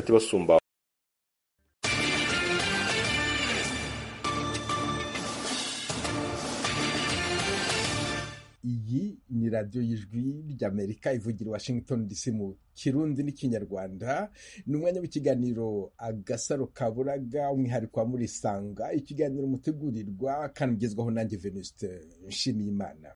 disactivação iyi ni radiyo y'ijwi ry'amerika ivugira i washington dc mu kirundi n'ikinyarwanda ni umwanya w'ikiganiro agasaro kaburaga umwihariko wa murisanga ikiganiro mutegurirwa kandi ugezwaho nanjye venuste nshimiyimana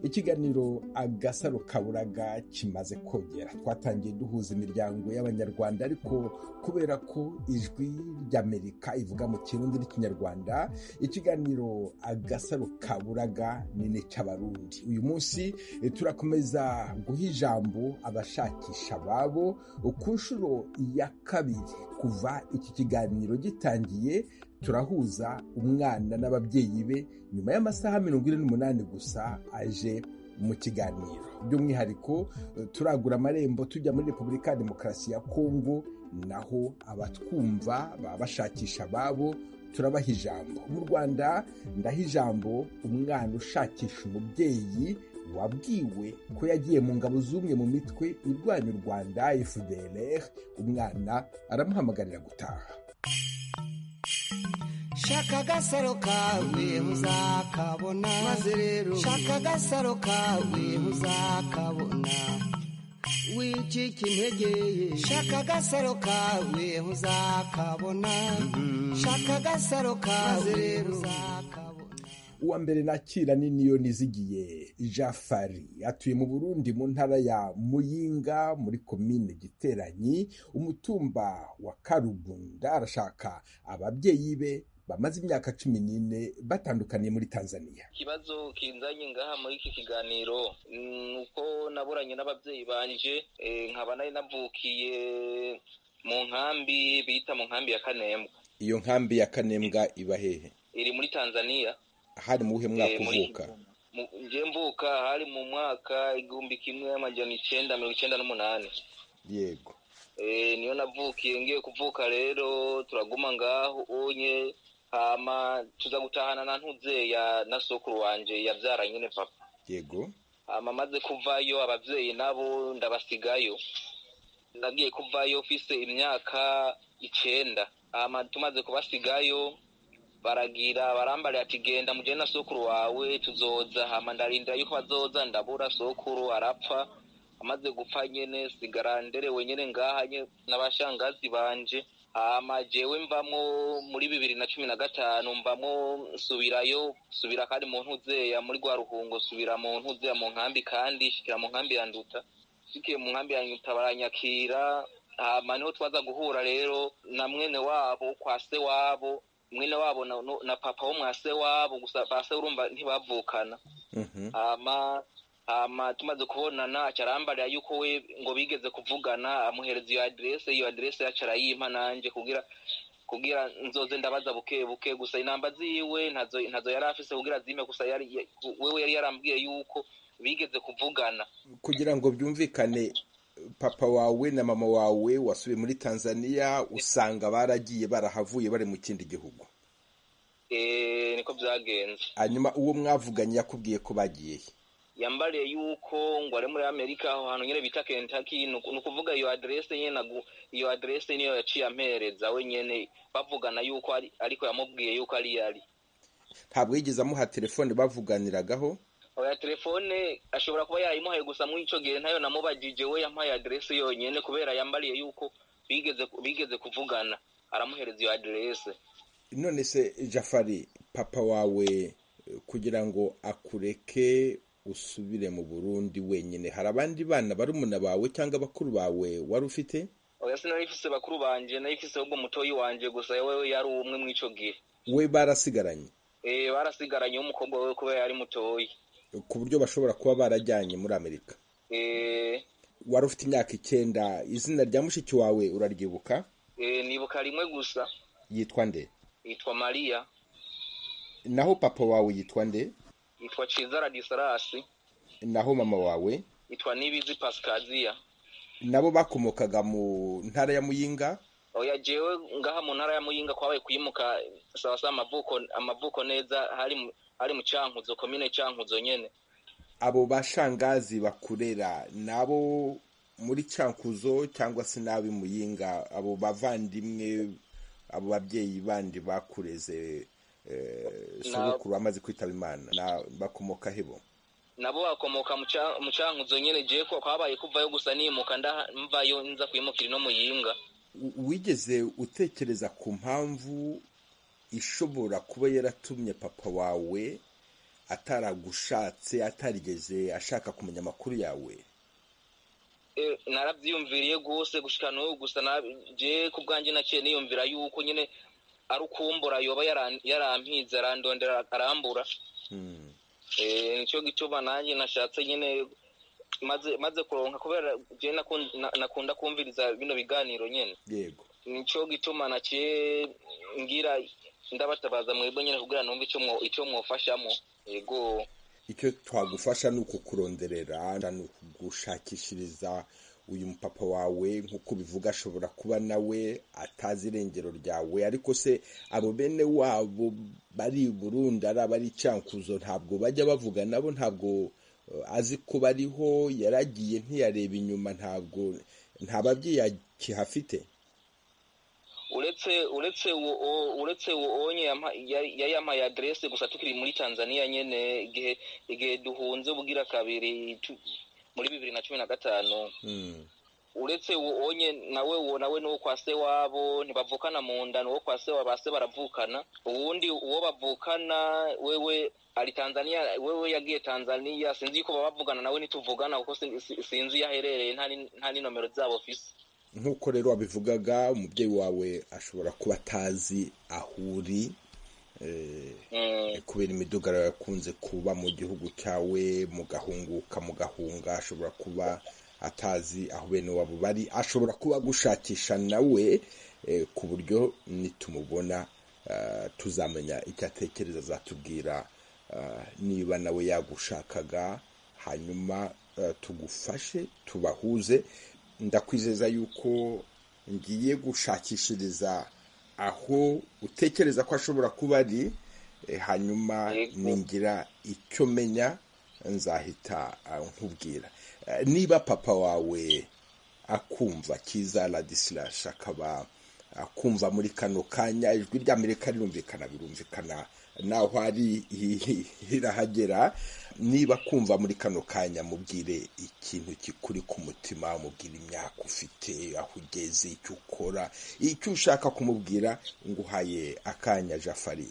ikiganiro agasaro kaburaga kimaze kongera twatangiye duhuza imiryango y'abanyarwanda ariko kubera ko ijwi ry'amerika ivuga mu kirundi n'ikinyarwanda ikiganiro agasaro kaburaga ni n'icy'abarundi uyu munsi eh, turakomeza guha ijambo abashakisha ababo ku nshuro ya kabiri kuva iki kiganiro gitangiye turahuza umwana n'ababyeyi be nyuma y'amasaha mirongo ine n'umunani gusa aje mu kiganiro by'umwihariko eh, turagura amarembo tujya muri repubulika ya demokarasi ya kongo naho abatwumva baba bashakisha ababo turabaha ijambo mu rwanda ndaha ijambo umwana ushakisha umubyeyi wabwiwe ko yagiye mu ngabo z'umwe mu mitwe irwanya u rwanda fdr umwana aramuhamagarira gutaha shaka agasaro kawe uzakabona maze rero shaka agasaro kawe uzakabona wicika intege shaka agasaro kawe uzakabona shaka agasaro kawe rero uzakabona uwa mbere nakira ni niyo nizigiye jafari atuye mu burundi mu ntara ya muyinga muri komine giteranyi umutumba wa karubunda arashaka ababyeyi be bamaze imyaka cumi n'ine batandukaniye muri tanzania ikibazo kinzanye ngaha muri iki kiganiro ni uko naburanye n'ababyeyi banje eh, nkaba nari navukiye mu nkambi bita mu nkambi ya kanembwa iyo nkambi ya kanembwa iba hehe iri muri tanzania hari mu buhe mwaka Eh, muri- uvuka Mu- nje mvuka hari mu mwaka igihumbi kimwe amajana icenda mirongo icenda n'umunani yego Eh, niyo navukiye ngiye kuvuka rero turaguma ngaho onye hama tuza gutahana na ntuze ya na sokuru wanje yavyara nyene papa yego hama maze kuvayo abavyeyi nabo ndabasigayo nagiye kuvayo mfise imyaka icenda hama tumaze kubasigayo baragira barambarira ati genda mujane na sokuru wawe tuzoza hama ndarindira yuko bazoza ndabura sokuru arapfa amaze gupfa nyene sigara nderewe nyene ngaha nye n'abashangazi banje hama jewe mvamwo muri bibiri na cumi na gatanu mbamwo nsubirayo subira kandi mu ntuzeya muri rwa ruhungo subira mu ntuzeya mu nkambi kandi shikira mu nkambi ya nduta shikiye mu nkambi ya nduta baranyakira hama niho twaza guhura rero na mwene wabo kwa se wabo mwene wabo na, na papa wo mwa se wabo gusa ba se urumva ntibavukana Mhm. hama hama tumaze kubonana acarambarira yuko we ngo bigeze kuvugana amuhereza iyo aderese iyo aderese yacu arayimpa nanje kugira kugira nzoze ndabaza buke buke gusa inamba ziwe ntazo ntazo yari afise kugira zime gusa yari ya- wewe yari yarambwiye yuko bigeze kuvugana kugira ngo byumvikane papa wawe na mama wawe wasubiye muri tanzania usanga baragiye barahavuye bari mu kindi gihugu eh niko byagenze hanyuma uwo mwavuganye yakubwiye ko bagiye he? yambariye yuko ngo ari muri amerika aho hantu nyine bita kentaki ni uku- ni ukuvuga iyo aderese nyine nagu- iyo aderese niyo yaciye ampereza we nyine bavugana yuko ari- ariko yamubwiye yuko ari yari ntabwo yigeze amuha telefone bavuganiragaho oya telefone ashobora kuba yayimuhaye gusa muri ico gihe ntayo namubajije we yampaye aderese yonyene kubera yambariye yuko bigeze bigeze kuvugana aramuhereza iyo aderese none se jafari papa wawe eh, kugira ngo akureke usubire mu burundi wenyine hari abandi bana barumuna bawe cyangwa abakuru bawe wari ufite oya sinari mfise bakuru banje nari mfise ahubwo mutoyi wanje gusa wewe yari umwe muri ico gihe we barasigaranye Eh, barasigaranye w'umukobwa wewe kubera yari mutoyi ku buryo bashobora kuba barajyanye muri amerika Eh, wari ufite imyaka icyenda izina rya mushiki wawe uraryibuka eh, nibuka rimwe gusa yitwa nde yitwa mariya naho papa wawe yitwa nde yitwa ciza radisalasi naho mama wawe yitwa nibizi pasikaziya nabo bakomokaga mu ntara ya muyinga oya jewe ngaha mu ntara ya muyinga kwabaye kuyimuka sawa sawa amavuko amavuko neza hari mu- ari mu cyankuzo komine cyankuzo nyine abo bashangazi bakurera nabo muri cyankuzo cyangwa se n'ab'i muyinga abo bavandimwe abo babyeyi bandi bakureze sogokuru bamaze kwitaba imana bakomoka hebo nabo bakomoka mu cyankuzo nyine jewe ko habaye kuvayo gusa nimuka mvayo nza kwimukira ino muyinga wigeze utekereza ku mpamvu ishobora kuba yaratumye papa wawe ataragushatse atarigeze ashaka kumenya amakuru yawe narabyiyumviriye rwose gushika n'ubu gusa jewe ku bwanjye naciye niyumvira yuko nyine ari ukumbura yoba yarampinze arandondera arambura nicyo gituma nanjye nashatse nyine maze kuronka kubera njye nakunda kumviriza bino biganiro nyine yego nicyo gituma naciye ngira ndabatabaza mwebwe nyine kubwira numva icyo mwofashamo yego icyo twagufasha ni ukukuronderera ni ukugushakishiriza uyu mupapa wawe nk'uko bivuga ashobora kuba nawe atazi irengero ryawe ariko se abo bene wabo bari Burundi ari abari icyankuzo ntabwo bajya bavuga nabo ntabwo azi ko bariho yaragiye ntiyareba inyuma ntabwo nta babyeyi akihafite uretse uretse uretse onye yayampaye aderese gusa tukiri muri tanzania nyine igihe igihe duhunze ubwira kabiri muri bibiri na cumi na gatanu uretse onye nawe uwo nawe ni uwo kwa se wabo ntibavukana mu nda ni uwo kwa se waba se baravukana uwundi uwo bavukana wewe ari tanzania wewe yagiye tanzania sinzi yuko baba bavugana nawe ntituvugana kuko sinzi iyo aherereye nta n'inomero zabo fisi nk'uko rero wabivugaga umubyeyi wawe ashobora kuba atazi ahuri kubera imidugaro yakunze kuba mu gihugu cyawe mugahunguka mugahunga ashobora kuba atazi aho bene wabo bari ashobora kuba gushakisha nawe ku buryo nitumubona tuzamenya icyo atekereza azatubwira niba nawe yagushakaga hanyuma tugufashe tubahuze ndakwizeza yuko ngiye gushakishiriza aho utekereza ko ashobora kuba ari hanyuma ningira icyo menya nzahita nkubwira niba papa wawe akumva kiza ladisilashe akaba akumva muri kano kanya ijwi rya amerika rirumvikana birumvikana naho ari irahagera niba kumva muri kano kanya mubwire ikintu kikuri ku mutima mubwire imyaka ufite aho ugeze icyo ukora icyo ushaka kumubwira nguhaye akanya jafari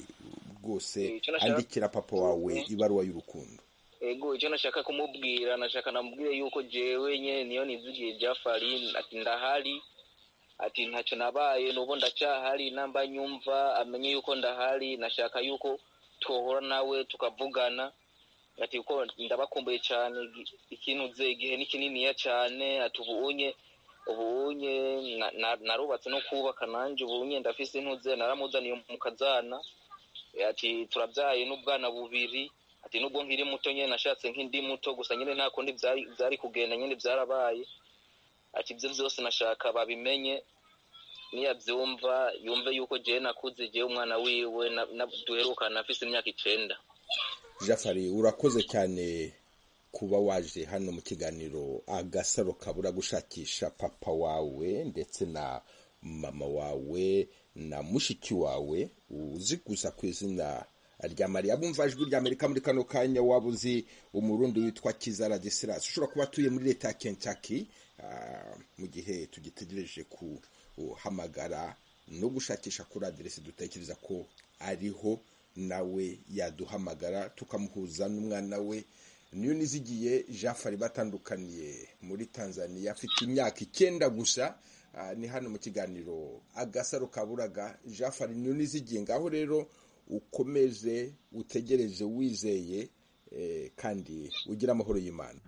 rwose andikira papa wawe ibaruwa y'urukundo ego icyo nashaka kumubwira nashaka namubwire yuko jewe nyine niyo nizigiye jafari ati ndahari ati ntacyo nabaye nubu ndacyahari namba nyumva amenye yuko ndahari nashaka yuko twohora nawe tukavugana ati kuko ndabakumbuye cyane ikintu uze igihe ni kininiya cyane ati ubunye ubunye narubatse no kubaka nanjye ubunye ndafise intuze naramuzaniye mu kazana ati turabyaye n'ubwana bubiri ati nubwo nkiri muto nyine nashatse nk'indi muto gusa nyine nta kundi byari kugenda nyine byarabaye ati ibyo byose nashaka babimenye niyabyumva yumve yuko jyewe nakuze igihe umwana wiwe duherukana afise imyaka icyenda jafari urakoze cyane kuba waje hano mu kiganiro agasaro kabura gushakisha papa wawe ndetse na mama wawe na mushiki wawe uzi gusa ku izina rya mariya bumva ijwi rya amerika muri kano kanya waba uzi umurundi witwa kiza radisilasi ushobora kuba atuye muri leta ya kentucky mu gihe tugitegereje kuhamagara no gushakisha kuri aderesi dutekereza ko ariho nawe yaduhamagara tukamuhuza n'umwana we niyo nizigiye jafari batandukaniye muri tanzania afite imyaka icyenda gusa ni hano mu kiganiro agasaro kaburaga jafari niyo nizigiye ngaho rero ukomeze utegereze wizeye kandi ugira amahoro y'imana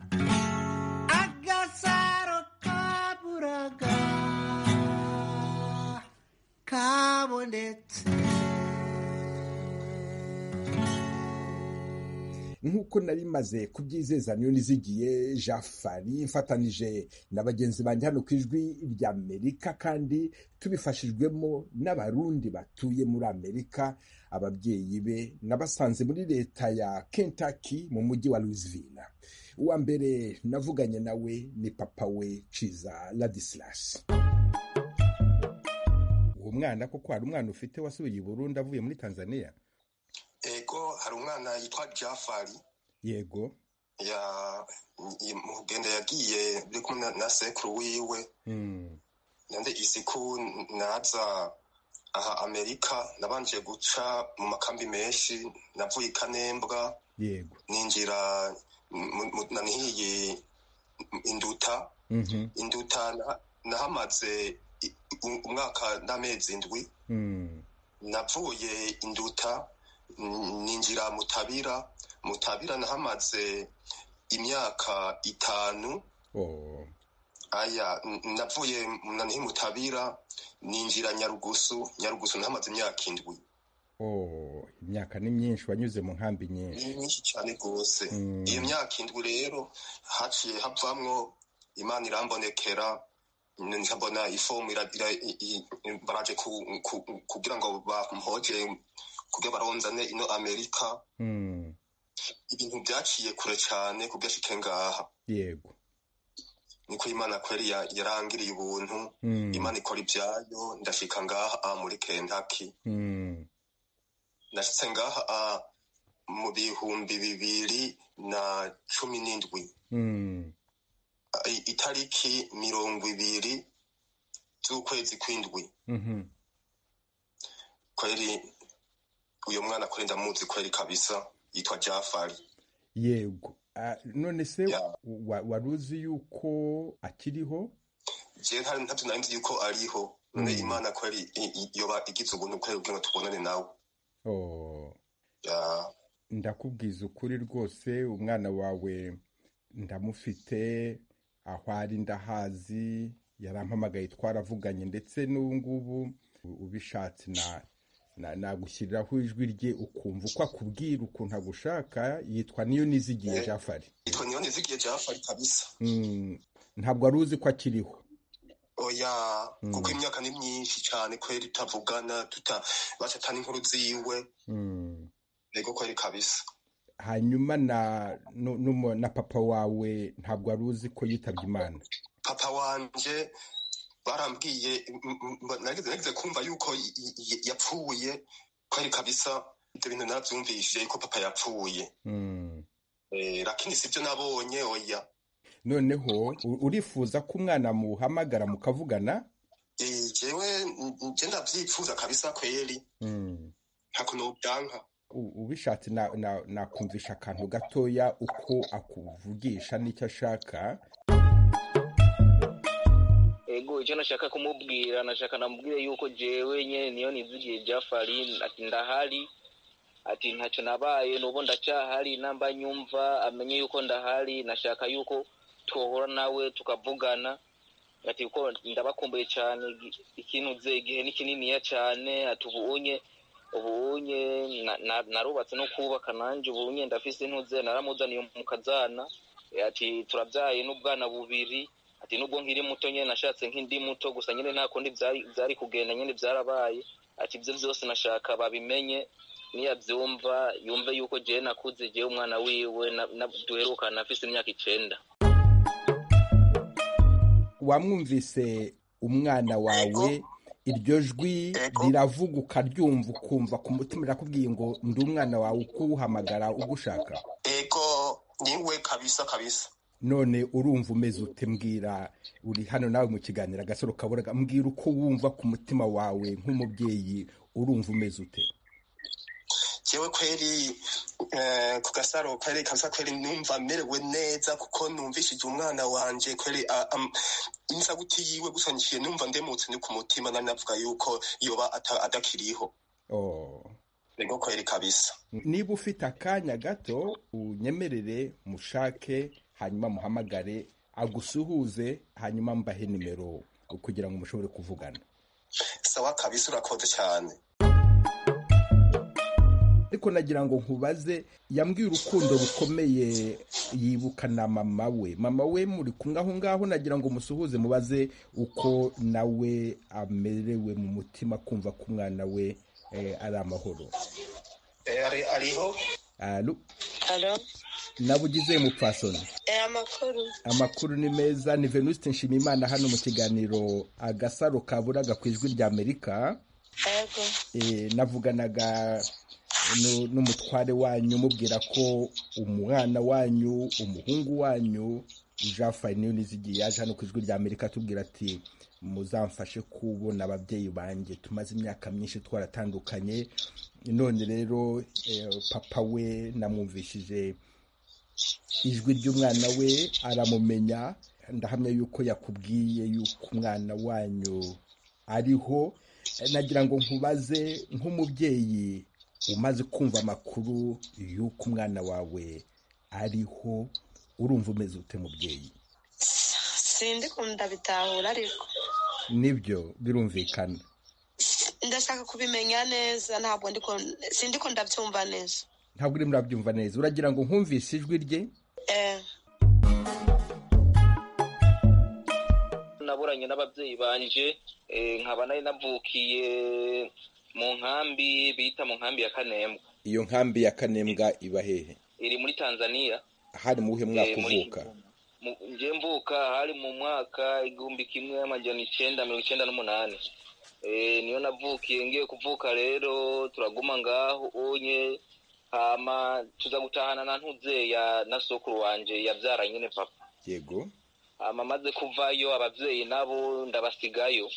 agasaro kaburaga kabonetse nk'uko nari maze kubyizeza niyo nizigiye jafari mfatanije na bagenzi banjye hano ku ijwi ry'amerika kandi tubifashijwemo n'abarundi batuye muri amerika ababyeyi be nabasanze muri leta ya kentucky mu mujyi wa louisville uwa mbere navuganye nawe ni papa we ciza ladislas uwo mwana koko hari umwana ufite wasubiye i burundi avuye muri tanzania ego hari umwana yitwa jafari yego ya mugenda yagiye uri kumwe na sekuru wiwe nande isiku naza aha amerika nabanje guca mu makambi menshi navuye i kanembwa yego ninjira nanihiye induta Mhm. induta na- nahamaze i- u- umwaka n'amezi indwi Mm. navuye induta n- ninjira mutabira mutabira nahamaze imyaka itanu Oh. aya n- navuye nanihi mutabira ninjira nyarugusu nyarugusu nahamaze imyaka indwi Oh. imyaka ni myinshi wanyuze mu nkambi nyinshi ni myinshi cyane rwose Mm. iyo myaka indwi rero haciye havamwo imana irambonekera n- nkabona ifomu ira- ira- i- i- baraje ku- ku- kugira ngo bampoje kugira baronzane ino amerika Mm. ibintu byaciye kure cyane ku gashike ngaha yego niko imana kweri ya- yarangiriye ubuntu Mm. imana ikora ibyayo ndashika ngaha a muri kentaki Mm. nashitse ngaha a mu bihumbi bibiri na cumi n'indwi Mm. A- i- itariki mirongo ibiri z'ukwezi kw'indwi Mhm. kweri uyu mwana kweri ndamuzi kweri kabisa yitwa jafari yego Ah, none se Ya. wa- wari uzi yuko akiriho jewe ntari ntavyo nari nzi yuko ariho none Mm. imana kweri i- i- yoba igize ubuntu kweri kugira ngo tubonane nawe Oh. Ya- ndakubwiza ukuri rwose umwana wawe ndamufite aho ari ndahazi yarampamagaye twaravuganye ndetse n'ubu ngubu ubishatse na na- nagushyiriraho ijwi rye ukumva uko akubwira ukuntu agushaka yitwa niyo nizigiye Eh. jafari Yitwa niyo nizigiye Jafari kabisa Mm, ntabwo wari uzi ko akiriho oya Mm. kuko imyaka ni myinshi cyane kweri tutavugana tuta bacatana inkuru ziwe Mm. yego kweri kabisa hanyuma na nu- numu- na papa wawe ntabwo wari uzi ko yitabye imana papa wanje barambwiye m- m- m- nageze nageze kumva yuko y- y- yapfuye kweri kabisa ibyo bintu navyumvishije yuko papa yapfuye Mm. Eh, lakini sivyo nabonye oya noneho u- urifuza ko umwana muhamagara mukavugana Eh, jewe n- n- je ndavyifuza kabisa kweri ntako nobyanka U- ubishatse na- na- nakumvisha akantu gatoya uko akuvugisha n'icyo ashaka ego icyo nashaka kumubwira nashaka namubwire yuko jewe nyene niyo nizigiye jafari ati ndahari ati ntacyo nabaye nubu ndacyahari namba nyumva amenye yuko ndahari nashaka yuko twohora nawe tukavugana ati kuko ndabakumbuye cyane igi- ikintuze igihe ni kininiya cyane ati ubunye ubunye na- na- narubatse no kubaka nanjye ubunye ndafise intuze naramuzaniye mu kazana ati turabyaye n'ubwana bubiri ati nubwo nkiri muto nyine nashatse nk'indi muto gusa nyine nta kundi byari- byari kugenda nyine byarabaye ati ibyo byose nashaka babimenye niyabyumva yumve yuko jewe nakuze jewe umwana wiwe na- na- duherukana afise imyaka icenda wamwumvise umwana wawe iryo jwi Ego. riravuga ukaryumva ukumva ku mutima rirakubwiye ngo ndi umwana wawe ukuwuhamagara ugushaka ego niwe kabisa kabisa none urumva umeze ute mbwira uri hano nawe mu kiganiro agasoro kaburaga mbwira uko wumva ku mutima wawe nk'umubyeyi urumva umeze ute jewe kweri eh, ku gasaro kweri kabisa kweri numva merewe neza kuko numvishije umwana wanje kweri a- am- inzabuti yiwe gusa njiye numva ndemutse ni ku mutima nari navuga yuko yoba ata- adakiriho Oh. ego kweri kabisa niba ufite akanya gato unyemerere mushake hanyuma muhamagare agusuhuze hanyuma mbahe nimero kugira ngo mushobore kuvugana sawa kabisa urakoze cyane ariko nagira ngo nkubaze yambwiye urukundo rukomeye yibuka na mama we mama we muri kumwe aho ngaho nagira ngo musuhuze mubaze uko nawe amerewe mu mutima kumva ko umwana we eh, ari amahoro Eh, ari- ariho Alo, Alo, nawe ugize umupfasoni e amakuru amakuru ni meza ni venuste nshimiyimana hano mu kiganiro agasaro kaburaga ku ijwi rya amerika yego Eh, navuganaga nu- n'umutware wanyu mubwira ko umwana wanyu umuhungu wanyu jean fayiniyo nizigiye yaje hano ku ijwi rya amerika atubwira ati muzamfashe kubona ababyeyi banjye tumaze imyaka myinshi twaratandukanye none rero eh, papa we namwumvishije ijwi ry'umwana we aramumenya ndahamya yuko yakubwiye yuko umwana wanyu ariho Eh, nagira ngo nkubaze nk'umubyeyi umaze kumva amakuru y'uko umwana wawe ariho urumva umeze ute mubyeyi sindi kunda bitahura ariko nibyo birumvikana ndashaka kubimenya neza ntabwo ndi ku- sindi ko ndabyumva neza ntabwo urimo urabyumva neza uragira ngo nkumvise ijwi rye eh naburanye n'ababyeyi banje eh, nkaba nari navukiye mu nkambi bita mu nkambi ya kanembwa iyo nkambi ya kanembwa iba hehe iri muri tanzania hari mu buhe mwaka Eh, muri- uvuka Mu- nje mvuka hari mu mwaka igihumbi kimwe amajana icyenda mirongo icyenda n'umunani Eh, niyo navukiye ngiye kuvuka rero turaguma ngaho onye hama tuza gutahana na ntuzeya na sokuru wanje yabyara nyine papa yego hama maze kuvayo ababyeyi nabo ndabasigayo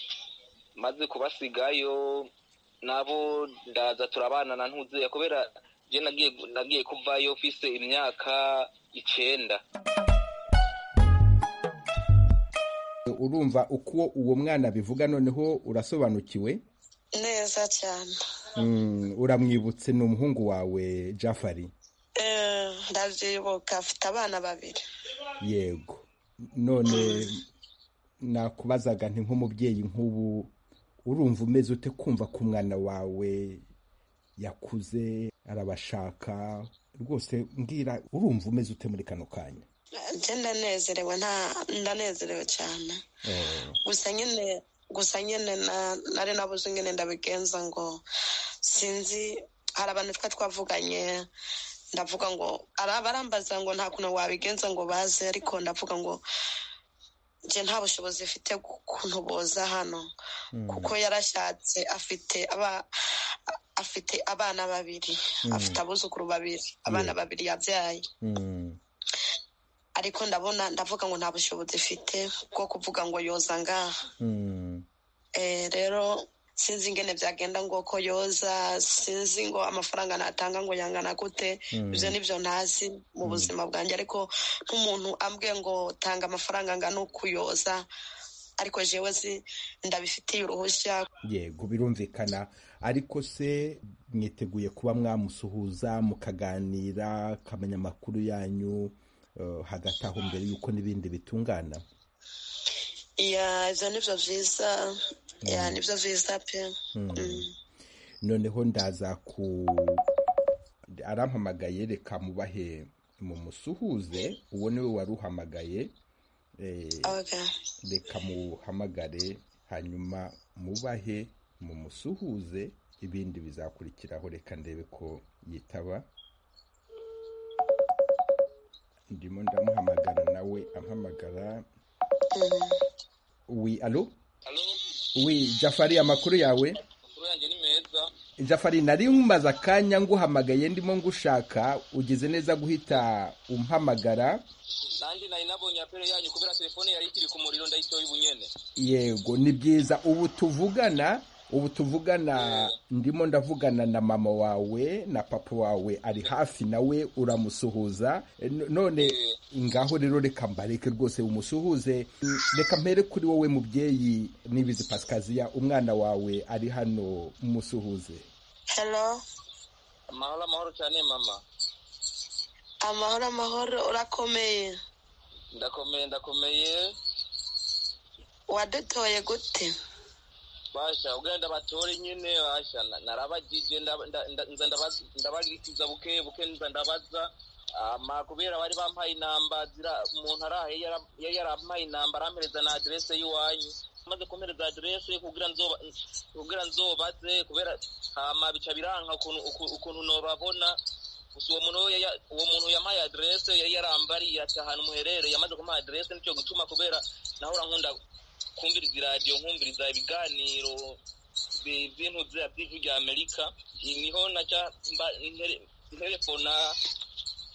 maze kubasigayo nabo ndaza turabana na ntuzeya kubera je nagiye nagiye kuvayo mfise imyaka icenda urumva uko uwo mwana abivuga noneho urasobanukiwe neza cyane Mm, uramwibutse ni umuhungu wawe jafari eh ndabyibuka afite abana babiri yego none nakubazaga nti nk'umubyeyi nk'ubu urumva umeze ute kumva ko umwana wawe yakuze arabashaka rwose mbwira urumva umeze ute muri kano kanya njye ndanezerewe nta ndanezerewe cyane Eh, gusa nyine gusa nyine na- nari nabuze nyine ndabigenza ngo sinzi hari abantu twa twavuganye ndavuga ngo ari abarambaza ngo nta kuntu wabigenza ngo baze ariko ndavuga ngo njye nta bushobozi mfite kuntu boza hano mm, kuko yarashatse afite aba afite abana babiri afite abuzukuru babiri abana babiri yabyaye mm, ariko ndabona ndavuga ngo nta bushobozi mfite bwo kuvuga ngo yoza ngaha mm. Eh, rero sinzi ingene byagenda ngo ko yoza sinzi ngo amafaranga natanga ngo yangana gute Mm. ibyo nibyo ntazi mu buzima bwanjye ariko nk'umuntu ambwiye ngo tanga amafaranga angana uku yoza ariko jewe si ndabifitiye uruhushya yego birumvikana ariko se mwiteguye kuba mwamusuhuza mukaganira akamenya amakuru yanyu eh, hagati aho mbere y'uko n'ibindi bitungana ya ibyo nibyo byiza ya nibyo byiza pe Mm. noneho ndaza ku arampamagaye reka mubahe mumusuhuze uwo niwe wari uhamagaye eh, Okay. reka muhamagare hanyuma mubahe mumusuhuze ibindi bizakurikiraho reka ndebe ko yitaba ndimo ndamuhamagara nawe ampamagara Mm. wi alo Halo, wi jafari amakuru yawe amakuru yanjye ni meza jafari nari nkumaze akanya nguhamagaye ndimo ngushaka ugize neza guhita umpamagara nanjye nari nabonye apelo yanyu kubera telefone yari ikiri ku muriro ndayitoye ubu nyene yego ni byiza ubu tuvugana ubu tuvugana ndimo ndavugana na mama wawe na papa wawe ari hafi nawe uramusuhuza E, n- none ngaho rero reka mbareke rwose umusuhuze Mm, reka mpere kuri wowe mubyeyi nibizi pasikaziya umwana wawe ari hano musuhuze hello amahoro amahoro cyane mama amahoro amahoro urakomeye ndakomeye ndakomeye wadutoye gute basha ugenda batore nyine basha na- narabagije ndaba- nda- nda- nza ndabaza- ndabagirikiza buke buke nza ndabaza ama kubera bari bampaye inamba zira umuntu arahe yara- yari yarampaye inamba arampereza na aderese y'iwanyu maze kumpereza aderese kugira nzoba kugira nzobaze kubera hama bica biranka ukuntu uku- ukuntu nobabona gusa uwo muntu we yaya- uwo muntu yampaye aderese yari yarambariye ati ahantu muherereye yamaze kumuha aderese nicyo gutuma kubera nahora nkunda kumviriza iradiyo nkumviriza ibiganiro bi- by'intuzi by'ijwi rya amerika Iyi niho naca mba- ntere- nterefona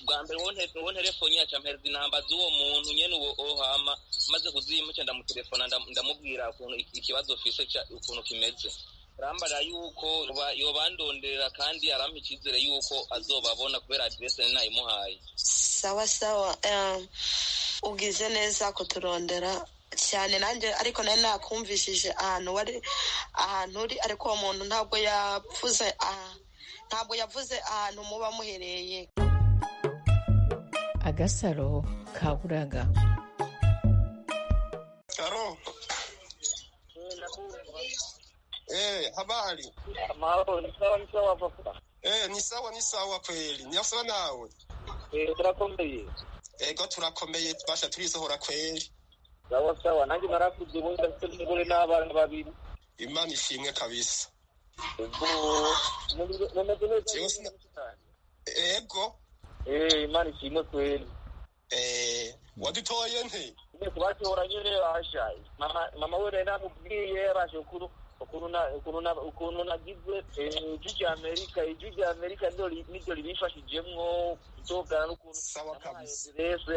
bwa mbere uwo nte- uwo nterefoni yaca mpereza inamba z'uwo muntu nyene uwo ohama maze kuzimuca ndamutelefona ndam- ndamubwira ukuntu iki- ikibazo fise ca- ukuntu kimeze arambara yuko yoba- yobandonderera kandi arampa icyizere yuko azobabona kubera adirese ni nayimuhaye sawa sawa eh, ugize neza kuturondera cyane nanjye ariko nari nakumvishije ahantu wari ahantu uri ariko uwo muntu ntabwo yavuze aha- ntabwo yavuze ahantu muba muhereye agasaro ka buraga Aro. Eh, habari. amahoro ni sawa ni sawa papa Eh, ni sawa ni sawa kweli. Ni sawa nawe. turakomeye Ego turakomeye basha turisohora kweli. sawa sawa nanjye narakuze ubu ndafite n'umugore n'abana babiri Imana ishimwe kabisa. ubwo mumeze- mumeze neza Jewe sina- Ego. Eh, imana ishimwe kweli Eh, wadutoye nte? nyine kubatora nyine bashaye Mama- mama we rero namubwiye yarashe ukuru ukuntu na- ukuntu na- ukuntu nagize eh, ijwi rya amerika ijwi rya amerika niryo ri- niryo rimfashijemwo gutogana n'ukuntu Sawa kabisa. rese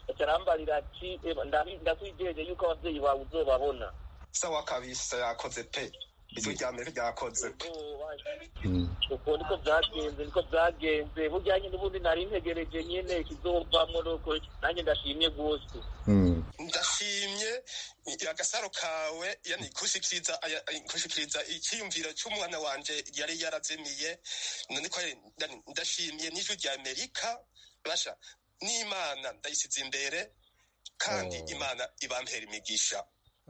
acarambarira ati "Eba, ndari- ndakwijeje yuko ababyeyi bawe uzobabona Sawa kabisa yakoze pe. Ijwi rya mbere ryakoze pe. uko niko byagenze niko byagenze burya nyine ubundi nari ntegereje nyine ikizovamwo nuko nanjye ndashimye rwose ndashimye agasaro kawe yani kushikiriza aya- ay- kushikiriza icyiyumviro cy'umwana wanje yari yarazimiye none ko yari- ndani- ndashimye n'ijwi rya amerika basha n'imana ndayisize imbere kandi Oh. imana ibampera imigisha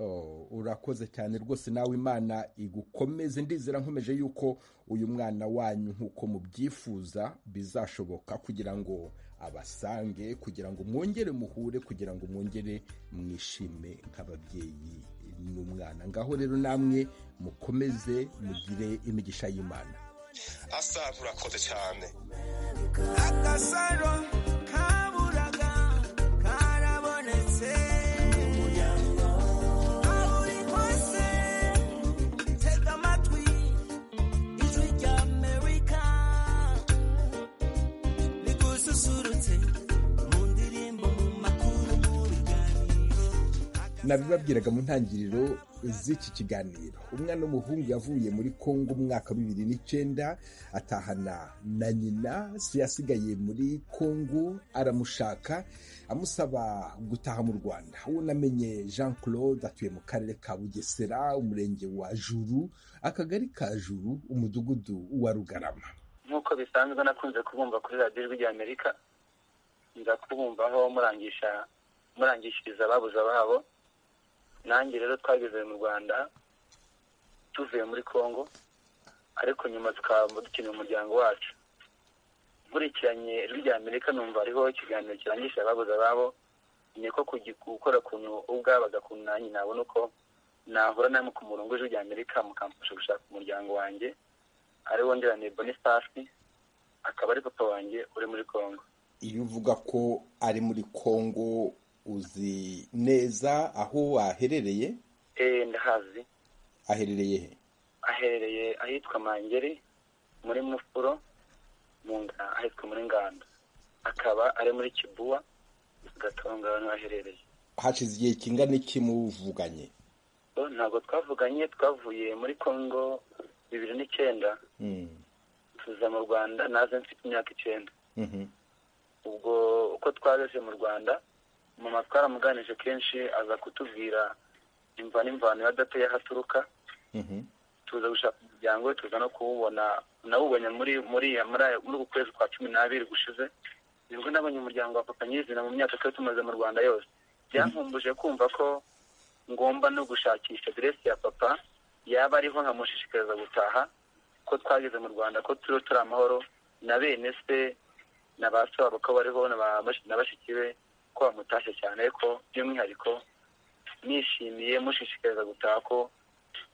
Oh, urakoze cyane rwose nawe imana igukomeze ndizera nkomeje yuko uyu mwana wanyu nk'uko mubyifuza bizashoboka kugira ngo abasange kugira ngo mwongere muhure kugira ngo mwongere mwishime nk'ababyeyi n'umwana ngaho rero namwe mukomeze mugire imigisha y'imana asa nturakoze cyane agasaro kaburaga karabonetse aho uri hose tega amatwi ijwi rya amerika rigususurutse mu ndirimbo mu makuru mu biganiro nabibabwiraga mu ntangiriro z'iki kiganiro umwana w'umuhungu yavuye muri kongo umwaka wa bibiri n'icyenda atahana na nyina se yasigaye muri kongo aramushaka amusaba gutaha mu rwanda uwo namenye jean claude atuye mu karere ka bugesera umurenge wa juru akagari ka juru umudugudu wa rugarama nk'uko bisanzwe nakunze kubumva kuri radiyo ijwi rya amerika nza kubumvaho murangisha murangishiriza ababuze babo nanjye rero twageze mu rwanda tuvuye muri kongo ariko nyuma tukaba dukeneye umuryango wacu nkurikiranye ijwi rya amerika numva hariho ikiganiro kirangisha ababuze ababo ni ko kugi- gukora ukuntu ubwabaga ukuntu nanjye nabona uko nahura namwe ku murongo w'ijwi rya amerika mukamfasha gushaka umuryango wanjye ariwo ndirane bonifasi akaba ari papa wanjye uri muri kongo iyo uvuga ko ari muri kongo uzi neza aho aherereye eh ndahazi aherereye he aherereye ahitwa mangeri muri mufuro mu nga ahitwa muri nganda akaba ari muri kibuwa gatonga ahantu aherereye hashize igihe kingana iki muvuganye so ntabwo twavuganye twavuye muri kongo bibiri n'icyenda Mm. tuza mu rwanda naze mfite imyaka icyenda Mhm. ubwo uko twageze mu rwanda mama twaramuganije kenshi aza kutubwira imva n'imvano y'adateye aho aturuka Mhm. tuza gushaka umuryango we tuza no kuwubona nawubonye muri muri iya- muri aya- muri uku kwezi kwa cumi n'abiri gushize nibwo nabonye umuryango wa papa nyirizina mu myaka twari tumaze mu rwanda yose byankumbuje kumva ko ngomba no gushakisha aderesi ya papa yaba ariho nkamushishikariza gutaha ko twageze mu rwanda ko turiho turi amahoro na bene se na ba so babo ko bariho na ba- na bashiki be ko bamutashye cyane ariko by'umwihariko nishimiye mushishikariza gutaha ko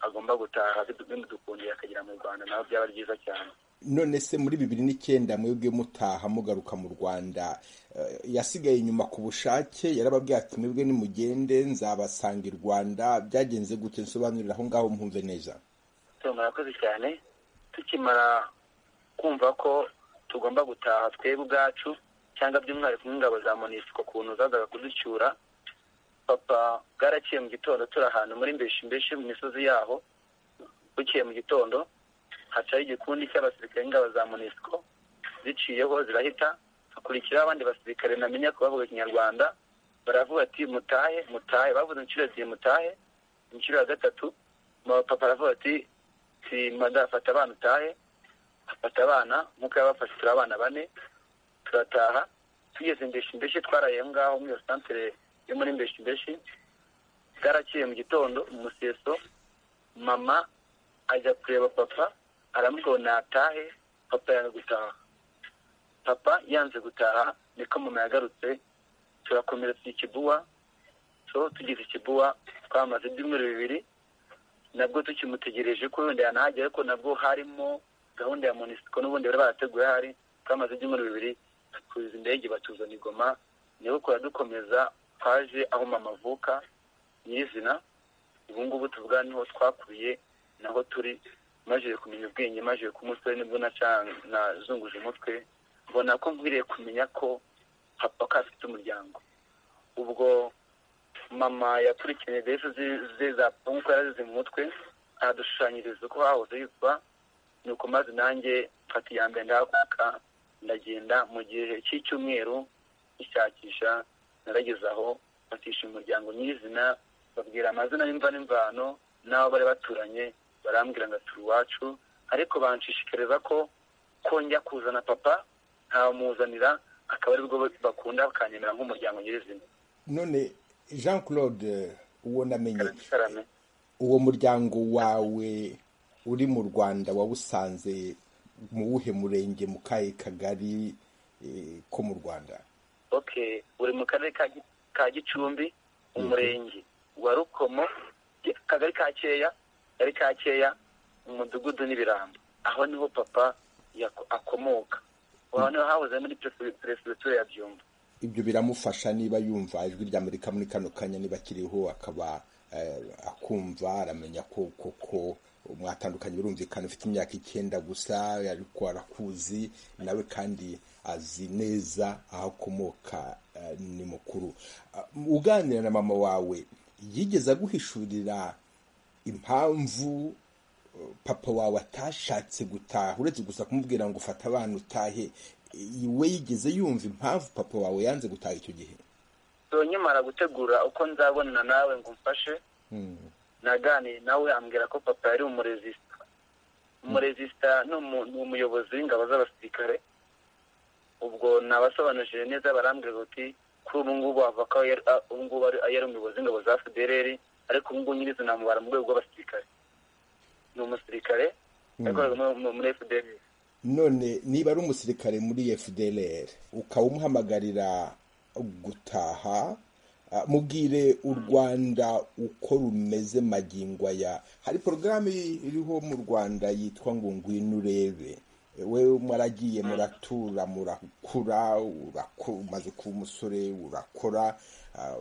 agomba gutaha bimudukundiye akagera mu rwanda nawe byaba byiza cyane none se muri bibiri n'icyenda mwebwe mutaha mugaruka mu rwanda eh, yasigaye inyuma ku bushake yarababwira ati mwebwe nimugende nzabasanga i rwanda byagenze gute nsobanurira aho ngaho mwumve neza so murakoze cyane tukimara kumva ko tugomba gutaha twebwe ubwacu cyangwa by'umwihariko nk'ingabo za monisiko ukuntu zazaga kuducyura papa bwaraciye mu gitondo turi ahantu muri mbeshi mbeshi mu misozi yaho bukeye mu gitondo hacaho igikundi cy'abasirikare n'ingabo za monisiko ziciyeho zirahita hakurikiraho abandi basirikare ntamenya ko bavuga ikinyarwanda baravuga ati mutahe mutahe bavuze inshuro ebyiri mutahe inshuro ya gatatu papa aravuga ati simba ndafata abana utahe afata abana nk'uko yabafashe turi abana bane turataha tugeze mbeshi mbeshi twaraye aho ngaho muri iyo santere yo muri mbeshi mbeshi bwaraciye mu gitondo mu museso mama ajya kureba papa aramubwira natahe papa yanga gutaha papa yanze gutaha niko mama yagarutse turakomeretse ikibuwa so tugeze ikibuwa twamaze ibyumweru bibiri nabwo tukimutegereje ko wenda yanahagera ariko nabwo harimo gahunda ya monisiko n'ubundi bari barateguye hari twamaze ibyumweru bibiri batuza indege batuzana i Goma niho kuradukomeza twaje aho mama avuka nyirizina ubu ngubu tuvuga niho twakuriye naho turi maze kumenya ubwenge maze ku musore nibwo naca- nazunguje umutwe mbona ko nkwiriye kumenya ko papa ko afite umuryango ubwo mama yakurikiranye defu ze- ze za papa nk'uko yarazize mu mutwe ahadushushanyiriza uko hahoze hitwa nuko maze nanjye mfata iya mbere ndahaguruka ndagenda mu gihe cy'icyumweru gishakisha narageze aho fatisha umuryango nyirizina babwira amazina y'imva n'imvano n'abo bari baturanye barambwira ngo turi iwacu ariko banshishikariza ko ko njya kuzana papa ntamuzanira akaba aribwo bakunda bakanyemera nk'umuryango nyirizina none jean claude uwo namenye karame uwo muryango wawe uri mu rwanda wawusanze mu wuhe murenge mu kahe kagari eh, ko mu rwanda okay uri mu karere ka Gi- ka gicumbi umurenge wa rukomo Gi- akagari ka keya akagari ka keya umudugudu n'ibirambo aho niho papa yako- akomoka aho niho hahoze muri perefe- perefegitura ya byumba ibyo biramufasha niba yumva ijwi ry'amerika muri kano kanya niba akiriho akaba eh, akumva aramenya ko koko mwatandukanye birumvikana ufite imyaka icyenda gusa ariko arakuzi nawe kandi azi neza aho akomoka eh, ni mukuru Ah, uganira na mama wawe yigeze aguhishurira impamvu papa wawe atashatse gutaha uretse gusa kumubwira ngo ufate abana utahe i- we yigeze yumva impamvu papa wawe yanze gutaha icyo gihe so nkimara gutegura uko nzabonana nawe ngo umfashe naganiye nawe ambwira ko papa yari umurezisita umurezisita ni umu- ni umuyobozi w'ingabo z'abasirikare ubwo nabasobanurije neza barambwira bati kuri ubu ngubu avuga ko yari- a- ubu ngubu ari yari umuyobozi w'ingabo za federeri ariko ubu ngubu nyirizi namubara mu rwego rw'abasirikare ni umusirikare yakoraga mu- mu- muri federeri none niba ari umusirikare muri fdlr ukaba umuhamagarira gutaha ah, mubwire u rwanda uko rumeze magingo aya hari porogaramu iriho mu rwanda yitwa ngo ngwino urebe wewe mwaragiye muratura murakura urako- umaze kuba umusore urakora ah,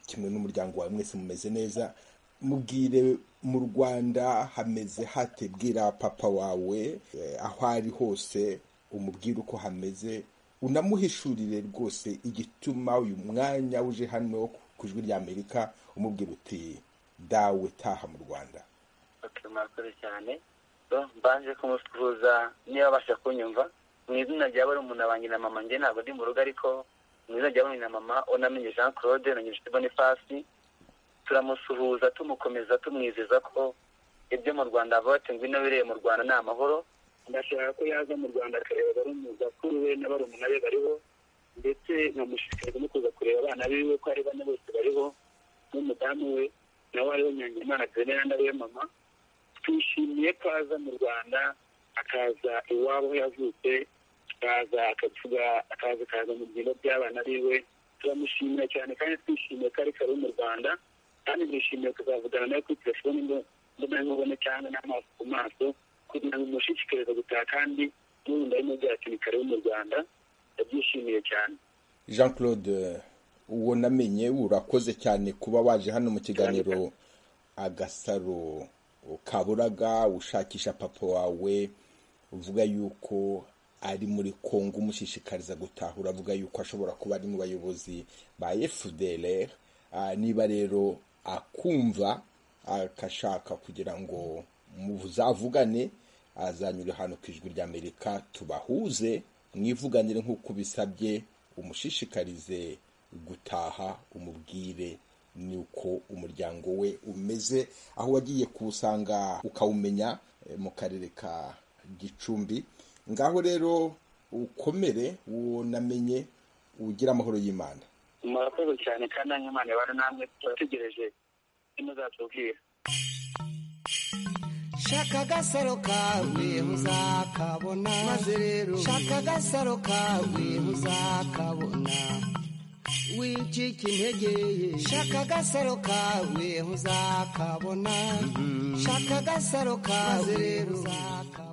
kimwe n'umuryango wawe mwese mumeze neza mubwire mu rwanda hameze hate bwira papa wawe eh, aho ari hose umubwire uko hameze unamuhishurire rwose igituma uyu mwanya uje hano ku ijwi rya amerika umubwira uti dawe taha mu rwanda Okay, murakoze cyane so mbanje kumusuhuza niba abasha kunyumva mu izina rya barumuna banjye na mama njye ntabwo ndi mu rugo ariko mu izina rya barumuna na mama unamenye jean claude na nyirishiti bonifasi turamusuhuza tumukomeza tumwizeza ko ibyo mu rwanda avuga ati ngwino bireye mu rwanda ni amahoro ndashaka ko yaza mu rwanda akareba barumuzakuru we na barumuna be bariho ndetse nkamushishikariza no kuza kureba abana biwe ko ari bane bose bariho n'umudamu we nawe ariho nyangimana agenera nawe mama twishimiye ko aza mu rwanda akaza iwabo aho yavutse akaza akavuga akaza akaza mu byimbo by'abana biwe turamushimira cyane kandi twishimiye ko ari kare mu rwanda kandi twishimiye kuzavugana nawe kuri telefoni ngo mbona nkubone cyangwa n'amaso ku maso kugira ngo umushishikarize gutaha kandi n'ubundi arimo byacu ni kare mu rwanda ndabyishimiye cyane jean claude uwo namenye urakoze cyane kuba waje hano mu kiganiro agasaro kaburaga ushakisha papa wawe uvuga yuko ari muri kongo umushishikariza gutaha uravuga yuko ashobora kuba ari mu bayobozi ba fdr Ah, niba rero akumva akashaka kugira ngo muzavugane azanyura hano ku ijwi ry'amerika tubahuze mwivuganire nk'uko bisabye umushishikarize gutaha umubwire nuko umuryango we umeze aho wagiye kuwusanga ukawumenya eh, mu karere ka gicumbi ngaho rero ukomere uwo namenye ugira amahoro y'imana murakoze cyane kandi nk'imana ibana namwe turategereje ntimuzatubwira shaka agasaro kawe uzakabona maze rero shaka agasaro kawe uzakabona wicika intege ye shaka agasaro kawe uzakabona shaka agasaro kawe rero uzakabona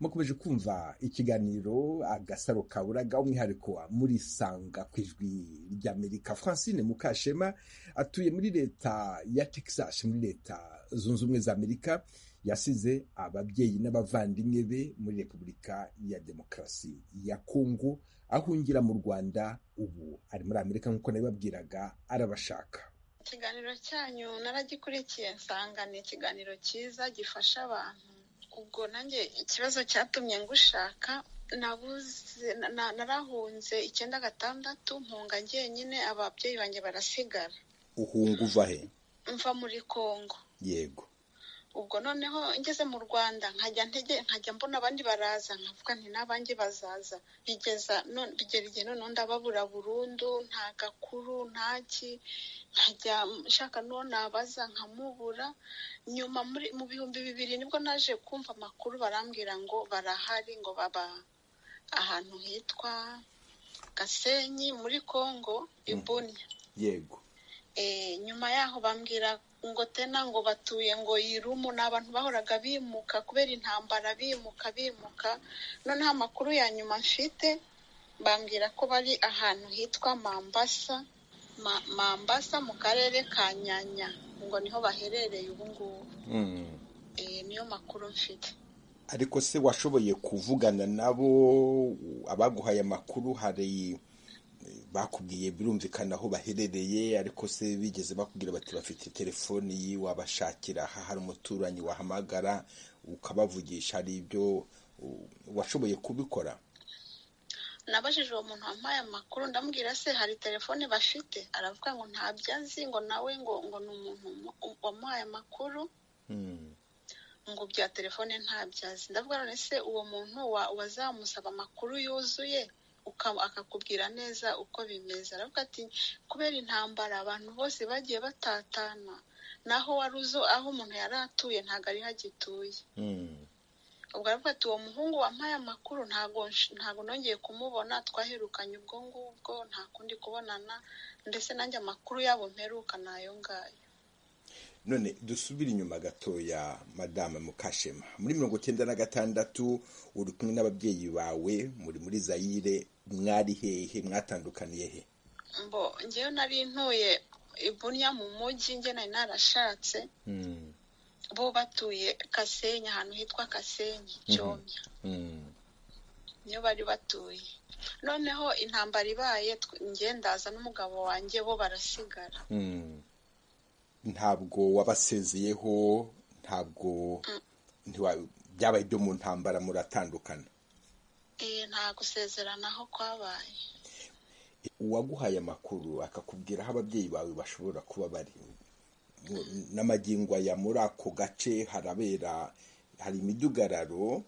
mukomeje kumva ikiganiro agasaro kaburaga umwihariko wa murisanga ku ijwi ry'amerika francine mukashema atuye muri leta ya texas muri leta zunze ubumwe za amerika yasize ababyeyi n'abavandimwe be muri repubulika ya demokarasi ya kongo ahungira mu rwanda ubu ari muri amerika nk'uko nabibabwiraga arabashaka ikiganiro cyanyu naragikurikiye nsanga ni ikiganiro cyiza gifasha abantu ubwo nanjye ikibazo cyatumye ngushaka nabuze na- na- narahunze icyenda gatandatu mpunga njyenyine ababyeyi banjye barasigara uhunga uva he mva muri kongo yego ubwo noneho ngeze mu rwanda nkajya ntege nkajya mbona abandi baraza nkavuga nti n'abanjye bazaza bigeza none bigera igihe noneho ndababura burundu nta gakuru nta ki nkajya nshaka n'uwo nabaza nkamubura nyuma muri mu bihumbi bibiri nibwo naje kumva amakuru barambwira ngo barahari ngo baba ahantu hitwa gasenyi muri kongo ibunya yego Eh, nyuma yaho bambwira ngo tena ngo batuye ngo irumu ni abantu bahoraga bimuka kubera intambara bimuka bimuka noneho amakuru ya nyuma mfite bambwira ko bari ahantu hitwa mambasa Ma- mambasa mu karere ka nyanya ngo niho baherereye ubu ngubu Mm. Eh, niyo makuru mfite ariko se washoboye kuvugana nabo abaguhaye amakuru hari eh, bakubwiye birumvikana aho baherereye ariko se bigeze bakubwira bati bafite telefoni iyi wabashakira aha hari umuturanyi wahamagara ukabavugisha hari ibyo uh, washoboye kubikora nabajije uwo muntu wampaye amakuru ndamubwira se hari telefone bafite aravuga ngo ntabyo azi ngo nawe ngo ngo ni umuntu mu- wamuhaye amakuru Mm. ngo bya telefone ntabyazi ndavuga none se uwo muntu wa- wazamusaba amakuru yuzuye uka- akakubwira neza uko bimeze aravuga ati kubera intambara abantu bose bagiye batatana naho wari uzo aho umuntu yari atuye ntabwo ariho agituye Mm. ubwo aravuga ati uwo muhungu wampaye amakuru ntago nsh- ntago nongeye kumubona twaherukanye ubwo ngubwo nta kundi kubonana ndetse nanjye amakuru yabo mperuka ni ayo ngayo none dusubire inyuma gatoya madame mukashema muri mirongo cyenda na gatandatu uri kumwe n'ababyeyi bawe muri muri zayire mwari hehe mwatandukaniye he mbo njyewe nari ntuye ibunya mu mujyi njye nari narashatse Mm, bo batuye kasenyi ahantu hitwa kasenyi cyomya mm, niyo bari batuye noneho intambara ibaye tw- njye ndaza n'umugabo wanjye bo barasigara mm. ntabwo wabasezeyeho ntabwo ntiwa- byabaye ibyo mu ntambara muratandukana Eh, nta gusezeranaho kwabaye uwaguhaye amakuru akakubwira aho ababyeyi bawe bashobora kuba bari Mu- n'amagingo aya muri ako gace harabera hari imidugararo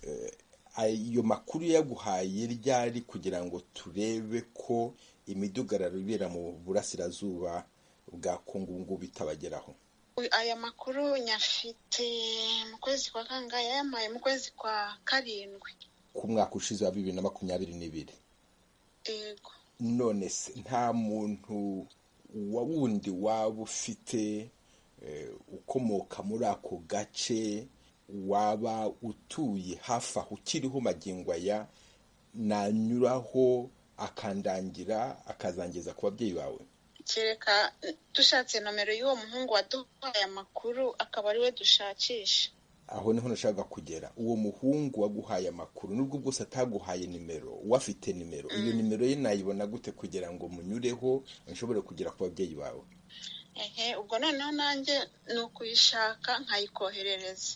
eh, ayo makuru yaguhaye ryari kugira ngo turebe ko imidugararo ibera mu burasirazuba bwa kongo ubu ngubu itabageraho aya makuru nyafite mu kwezi kwa kangahe yayampaye mu kwezi kwa karindwi ku mwaka ushize wa bibiri na makumyabiri n'ibiri yego none se nta muntu wa wundi waba ufite eh, ukomoka muri ako gace waba utuye hafi aho ukiriho magingo aya nanyuraho akandangira akazangeza ku babyeyi bawe kereka dushatse nomero y'uwo muhungu waduhaye amakuru akaba ari we dushakisha aho niho nashaka kugera uwo muhungu waguhaye amakuru nubwo bwose ataguhaye nimero wafite nimero iyo nimero ye nayibona gute kugira ngo munyureho nshobore kugera ku babyeyi bawe ehe ubwo noneho nanjye ni ukuyishaka nkayikoherereza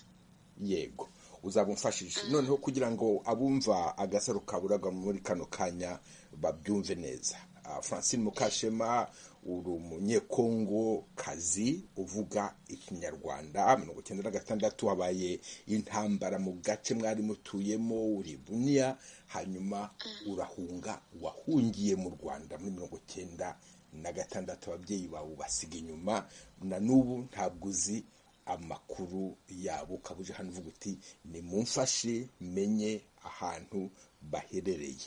yego uzaba umfashije noneho kugira ngo abumva agasaro kaburaga muri kano kanya babyumve neza Ah, francine mukashema uri umunyekongo kazi uvuga ikinyarwanda mirongo icyenda na gatandatu habaye intambara mu gace mwari mutuyemo uri buniya hanyuma urahunga wahungiye mu rwanda muri mirongo icyenda na gatandatu ababyeyi bawe ubasiga inyuma na n'ubu ntabwo uzi amakuru yabo ukaba uje hano uvuga uti nimumfashe menye ahantu baherereye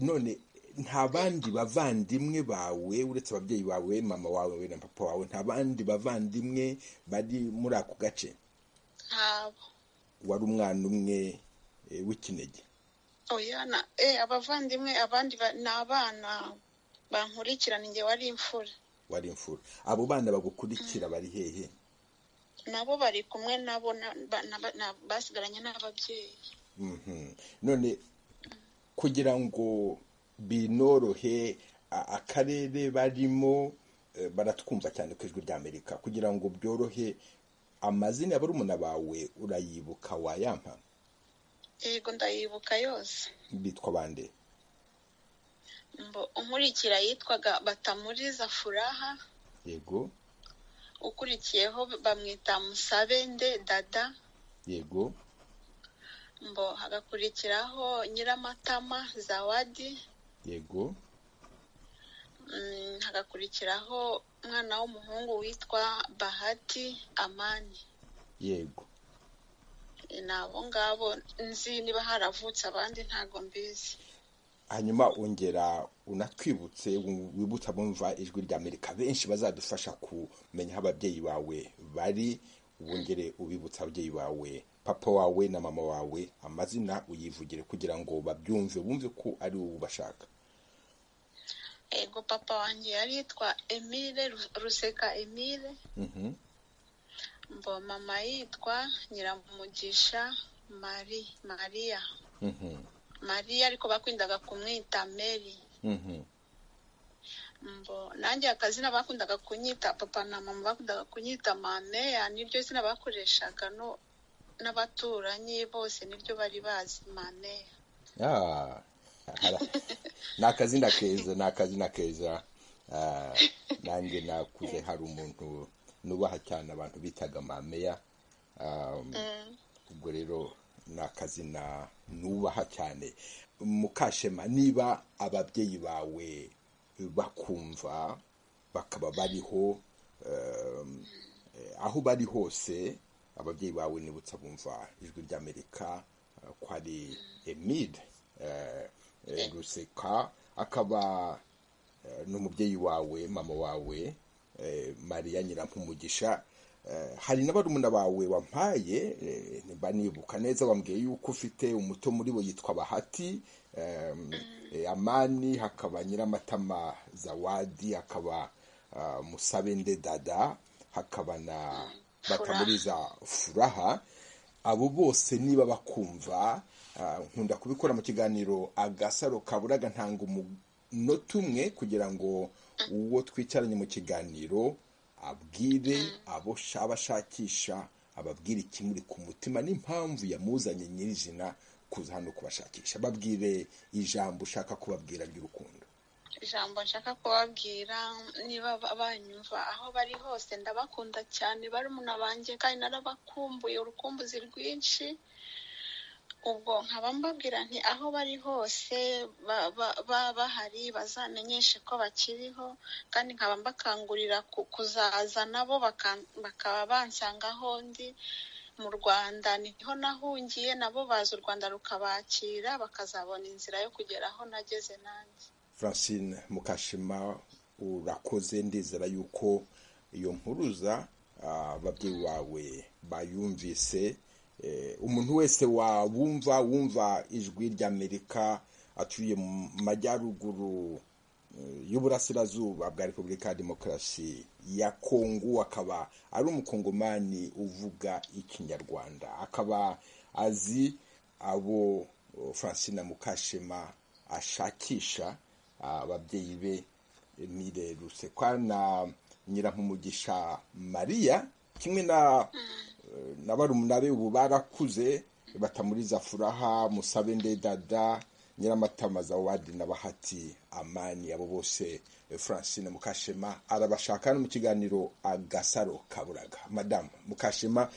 none nta bandi bavandimwe bawe uretse ababyeyi bawe mama wawe na papa wawe nta bandi bavandimwe bari muri ako gace ntabo wari umwana umwe eh, w'ikinege oya na e abavandimwe abandi ba- ni abana bankurikirana igihe wari imfura wari imfura abo bana bagukurikira bari hehe nabo bari kumwe nabo na- ba- na- na- basigaranye n'ababyeyi Mhm. none kugira ngo binorohe a- akarere barimo eh, baratwumva cyane ku ijwi ry'amerika kugira ngo byorohe amazina ya barumuna bawe urayibuka wayampa yego ndayibuka yose bitwa bande Mbo unkurikira yitwaga batamuriza furaha yego ukurikiyeho bamwita musabende dada yego mbo hagakurikiraho nyiramatama zawadi yego mm, hagakurikiraho umwana w'umuhungu witwa bahati amani yego ni abo ngabo nzi niba haravutse abandi ntago mbizi hanyuma ongera unatwibutse wu- wibutsa bumva ijwi rya amerika benshi bazadufasha kumenya aho ababyeyi bawe bari wongere ubibutsa ababyeyi bawe papa wawe na mama wawe amazina uyivugire kugira ngo babyumve bumve ko ari wowe ubashaka ego papa wanjye yari yitwa emile Ru- ruseka emile Mhm. mbo mama yitwa nyiramugisha mari mariya Mhm. mariya ariko bakundaga kumwita mary Mhm. mbo nanjye akazina bakundaga kunyita papa na mama bakundaga kunyita mameya niryo zina bakoreshaga no n'abaturanyi bose niryo bari bazi mameya Ah, hara- ni akazina keza ni akazina keza Ah, nanjye nakuze hari umuntu nubaha cyane abantu bitaga mameya Um, ubwo rero ni akazina nubaha cyane mukashema niba ababyeyi bawe bakumva bakaba bariho um, eh, aho bari hose ababyeyi bawe nibutsa bumva ijwi ry'amerika eh, ko ari emide eh, eh, ruseka akaba eh, n'umubyeyi wawe mama wawe eh, mariya nyirampumugisha Eh, hari n'abarumuna bawe wampaye eh, nimba nibuka neza bambwiye yuko ufite umuto muri bo yitwa bahati em, eh, amani hakaba nyiramatama zawadi hakaba ah, musabende dada hakaba na batamuriza furaha abo bose niba bakumva ah, nkunda kubikora mu kiganiro agasaro kaburaga ntanga umunota umwe kugira ngo uwo twicaranye mu kiganiro abwire abo shaba ashakisha ababwire ikimuri ku mutima n'impamvu yamuzanye nyirizina kuza hano kubashakisha babwire ijambo ushaka kubabwira ry'urukundo ijambo nshaka kubabwira niba ba- banyumva aho bari hose ndabakunda cyane barumuna banjye kandi narabakumbuye urukumbuzi rwinshi ubwo nkaba mbabwira nti aho bari hose baba bahari bazamenyeshe ko bakiriho kandi nkaba mbakangurira kuzaza nabo bakaba bansanga aho ndi mu rwanda niho nahungiye nabo baza u rwanda rukabakira bakazabona inzira yo kugera aho nageze nanjye francine mukashima urakoze ndizera yuko iyo mpuruza ababyeyi bawe bayumvise umuntu wese wabumva wumva ijwi ry'amerika atuye mu majyaruguru y'uburasirazuba bwa repubulika ya demokarasi ya kongo akaba ari umukongomani uvuga ikinyarwanda akaba azi abo francine mukashema ashakisha ababyeyi be mire rusekwa na nyirampumugisha mariya kimwe na na barumuna be ubu barakuze batamuriza furaha musabe ndedada nyiramatamaza wadi na bahati amani abo bose francine mukashema arabashaka no mu kiganiro agasaro kaburaga madamu mukashema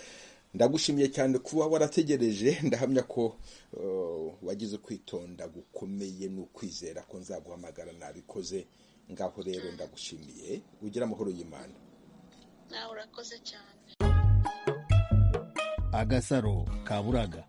ndagushimiye cyane kuba warategereje ndahamya ko wagize kwitonda gukomeye n'ukwizera ko nzaguhamagara nabikoze ngaho rero ndagushimiye ugira amahoro y'imana nawe urakoze cyane agasaro kaburaga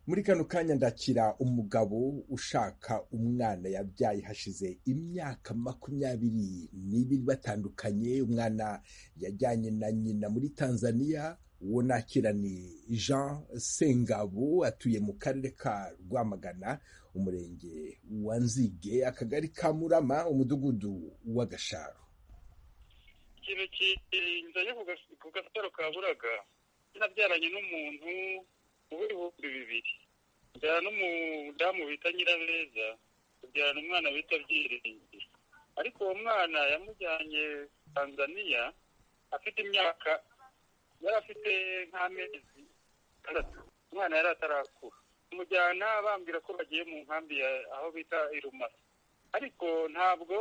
muri kano kanya ndakira umugabo ushaka umwana yabyaye hashize imyaka makumyabiri n'ibiri batandukanye umwana yajyanye na nyina muri tanzania uwo nakira ni jean sengabo atuye mu karere ka rwamagana umurenge wa nzige akagari ka murama umudugudu w'agasharo ikintu kirinze ku gasaro ka buraga nabyaranye n'umuntu mu bihumbi bibiri byara n'umudamu bita nyirabeza kubyarana umwana bita byiringi ariko uwo mwana yamujyanye tanzaniya afite imyaka yari afite nk'amezi atandatu umwana yari atarakura amujyana bambwira ko bagiye mu nkambi aho bita irumara ariko ntabwo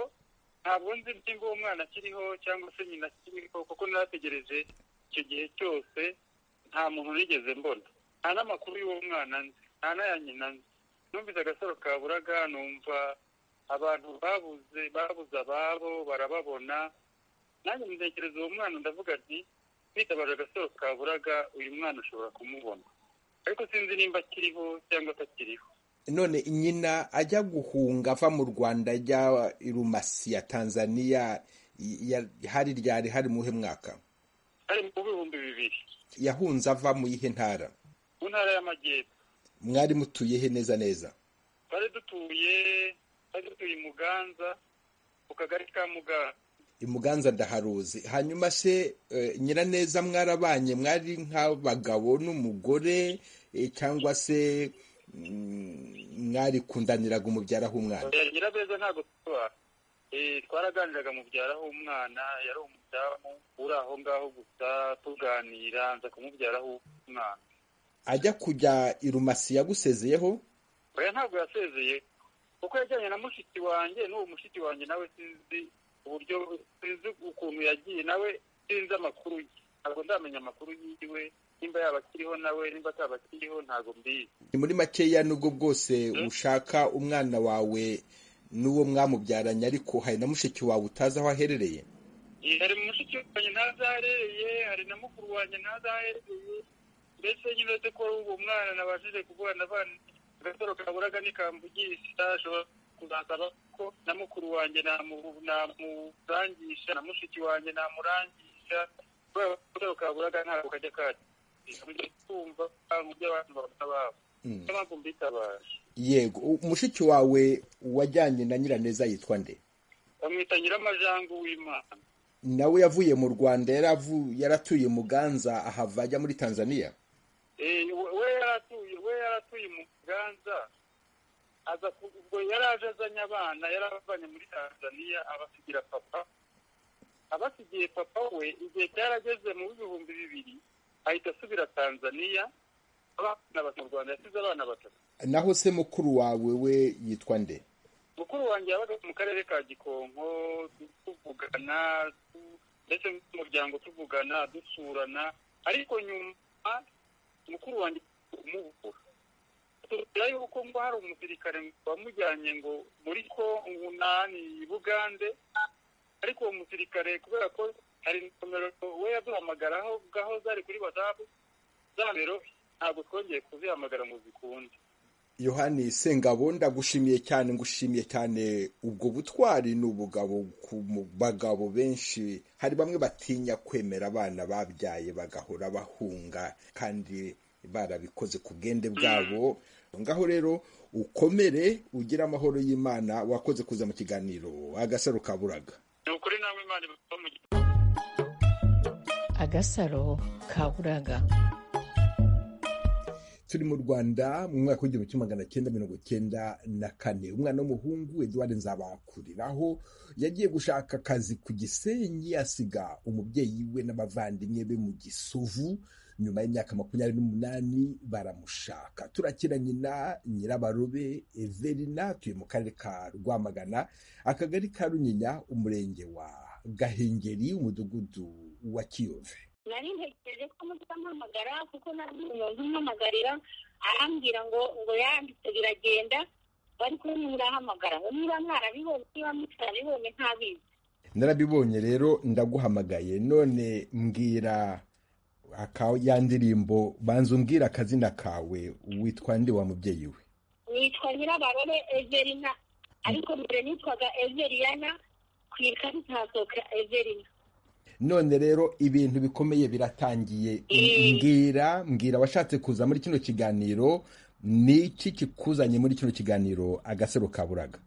ntabwo nzi niba uwo mwana akiriho cyangwa se nyina akiriho kuko narategereje icyo gihe cyose nta muntu nigeze mbona nta n'amakuru y'uwo mwana nzi nta n'aya nyina nzi numvise agasaro kaburaga numva abantu babuze babuze ababo barababona nanjye mutekereza uwo mwana ndavuga nti twitabaje agasaro kaburaga uyu mwana ushobora kumubona ariko sinzi nimba akiriho cyangwa atakiriho none nyina ajya guhunga ava mu rwanda ajya irumasi ya tanzaniya hari ryari hari muhe mwaka hari mu bihumbi bibiri yahunze ava mu yihe ntara mu ntara y'amajyepfo mwari mutuye he neza neza twari dutuye twari dutuye imuganza mu kagari ka muganza imuganza ndaharuzi hanyuma se nyiraneza mwarabanye mwari nk'abagabo n'umugore cyangwa se mwarikundaniraniraga umubyaraho umwana nyirabeza ntabwo tuba twaraganiraga mubyaraho umwana yari umudamu uri aho ngaho gusa tuganira nza kumubyaraho umwana ajya kujya irumasi yagusezeyeho oya ntabwo yasezeye kuko yajyanye na mushiki wanjye n'uwo mushiki wanjye nawe sinzi uburyo sinzi ukuntu yagiye nawe sinzi amakuru ye ntabwo ndamenya amakuru yiwe nimba yaba akiriho nawe nimba ataba akiriho ntabwo mbizi ni muri makeya nubwo bwose ushaka umwana wawe n'uwo mwamubyaranye ariko hari na mushiki wawe utazi aho aherereye hari mushiki wanjye ntazi aho aherereye hari na mukuru wanjye ntazi aho aherereye mbese nyine uretse ko uwo mwana nabashije kuvugana abana agasaro kaburaga ntikamvugisha ashobora kuzasaba ko na mukuru wanjye namurangisha na mushiki wanjye namurangisha kubera ko agasaro kaburaga ntabwo kajya kajya yego umushiki wawe wajyanye na nyiraneza yitwa nde bamwita nyiramajangu w'imana nawe yavuye mu rwanda yaratuye muganza ahava ajya muri tanzania we yaratuye we yaratuye muganza aza ubwo yari aje azanye abana yari abavanye muri tanzania abasigira papa abasigiye papa we igihe cyarageze mu bihumbi bibiri ahita asubira tanzaniya abana batatu mu rwanda yasize abana batatu naho se mukuru wawe we yitwa nde mukuru wanjye yabaga mu karere ka gikonko tuvugana ndetse n'umuryango tuvugana dusurana ariko nyuma mukuru wanjye kumubura tubwira yuko ngo hari umusirikare wamujyanye ngo muri ko umunani i bugande ariko uwo musirikare kubera ko hari nomero we yaduhamagaraho bwaho zari kuri wadabu za nimero ntabwo twongeye kuzihamagara ngo zikunde yohani sengabo ndagushimiye cyane ngushimiye cyane ubwo butwari ni ubugabo ku bagabo benshi hari bamwe batinya kwemera abana babyaye bagahora bahunga kandi barabikoze ku bwende bwabo ngaho rero ukomere ugire amahoro y'imana wakoze kuza mu kiganiro agasaro kaburaga ni ukuri namwe imana iba mu agasaro kaburaga turi mu rwanda mu mwaka w'igihumbi kimwe magana cyenda mirongo cyenda na kane umwana w'umuhungu eduard nzabakuriraho yagiye gushaka akazi ku gisenyi asiga umubyeyi we n'abavandimwe be mu gisovu nyuma y'imyaka makumyabiri n'umunani baramushaka turakira nyina nyirabarobe everina tuye mu karere ka rwamagana akagari ka runyinya umurenge wa gahengeri umudugudu wa kiyove nari ntegereje ko mutampamagara kuko nari umuntu umpamagarira arambwira ngo ngo yanditse biragenda bari kumwe murahamagara ngo niba mwarabibonye niba mutarabibonye ntabizi narabibonye rero ndaguhamagaye none mbwira aka ya ndirimbo banza umbwira akazina kawe witwa ndi wa mubyeyi we nitwa nyirabarore everina ariko mbere nitwaga everiyana ku ikarita hasohoka everina none rero ibintu bikomeye biratangiye mbwira mbwira washatse kuza muri kino kiganiro ni iki kikuzanye muri kino kiganiro agasaro kaburaga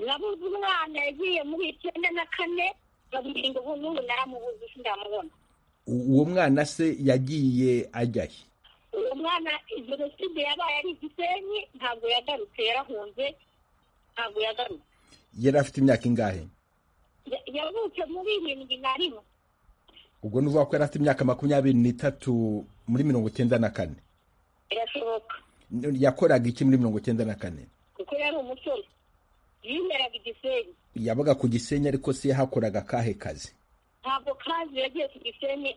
nabuze umwana yagiye muri icyenda na kane babwirinda ubu n'ubu naramubuze sindamubona uwo mwana se yagiye ajyahe uwo mwana jenoside yabaye ari igisenyi ntabwo yagarutse yarahunze ntabwo yagarutse yari afite imyaka ingahe yavutse muri irindwi na rimwe ubwo ni uvuga ko yari afite imyaka makumyabiri n'itatu muri mirongo icyenda na kane birashoboka yakoraga iki muri mirongo icyenda na kane kuko yari umusore yimeraga igisenyi yabaga ku gisenyi ariko se yahakoraga akahe kazi ntabwo kazi yagiye ku gisenyi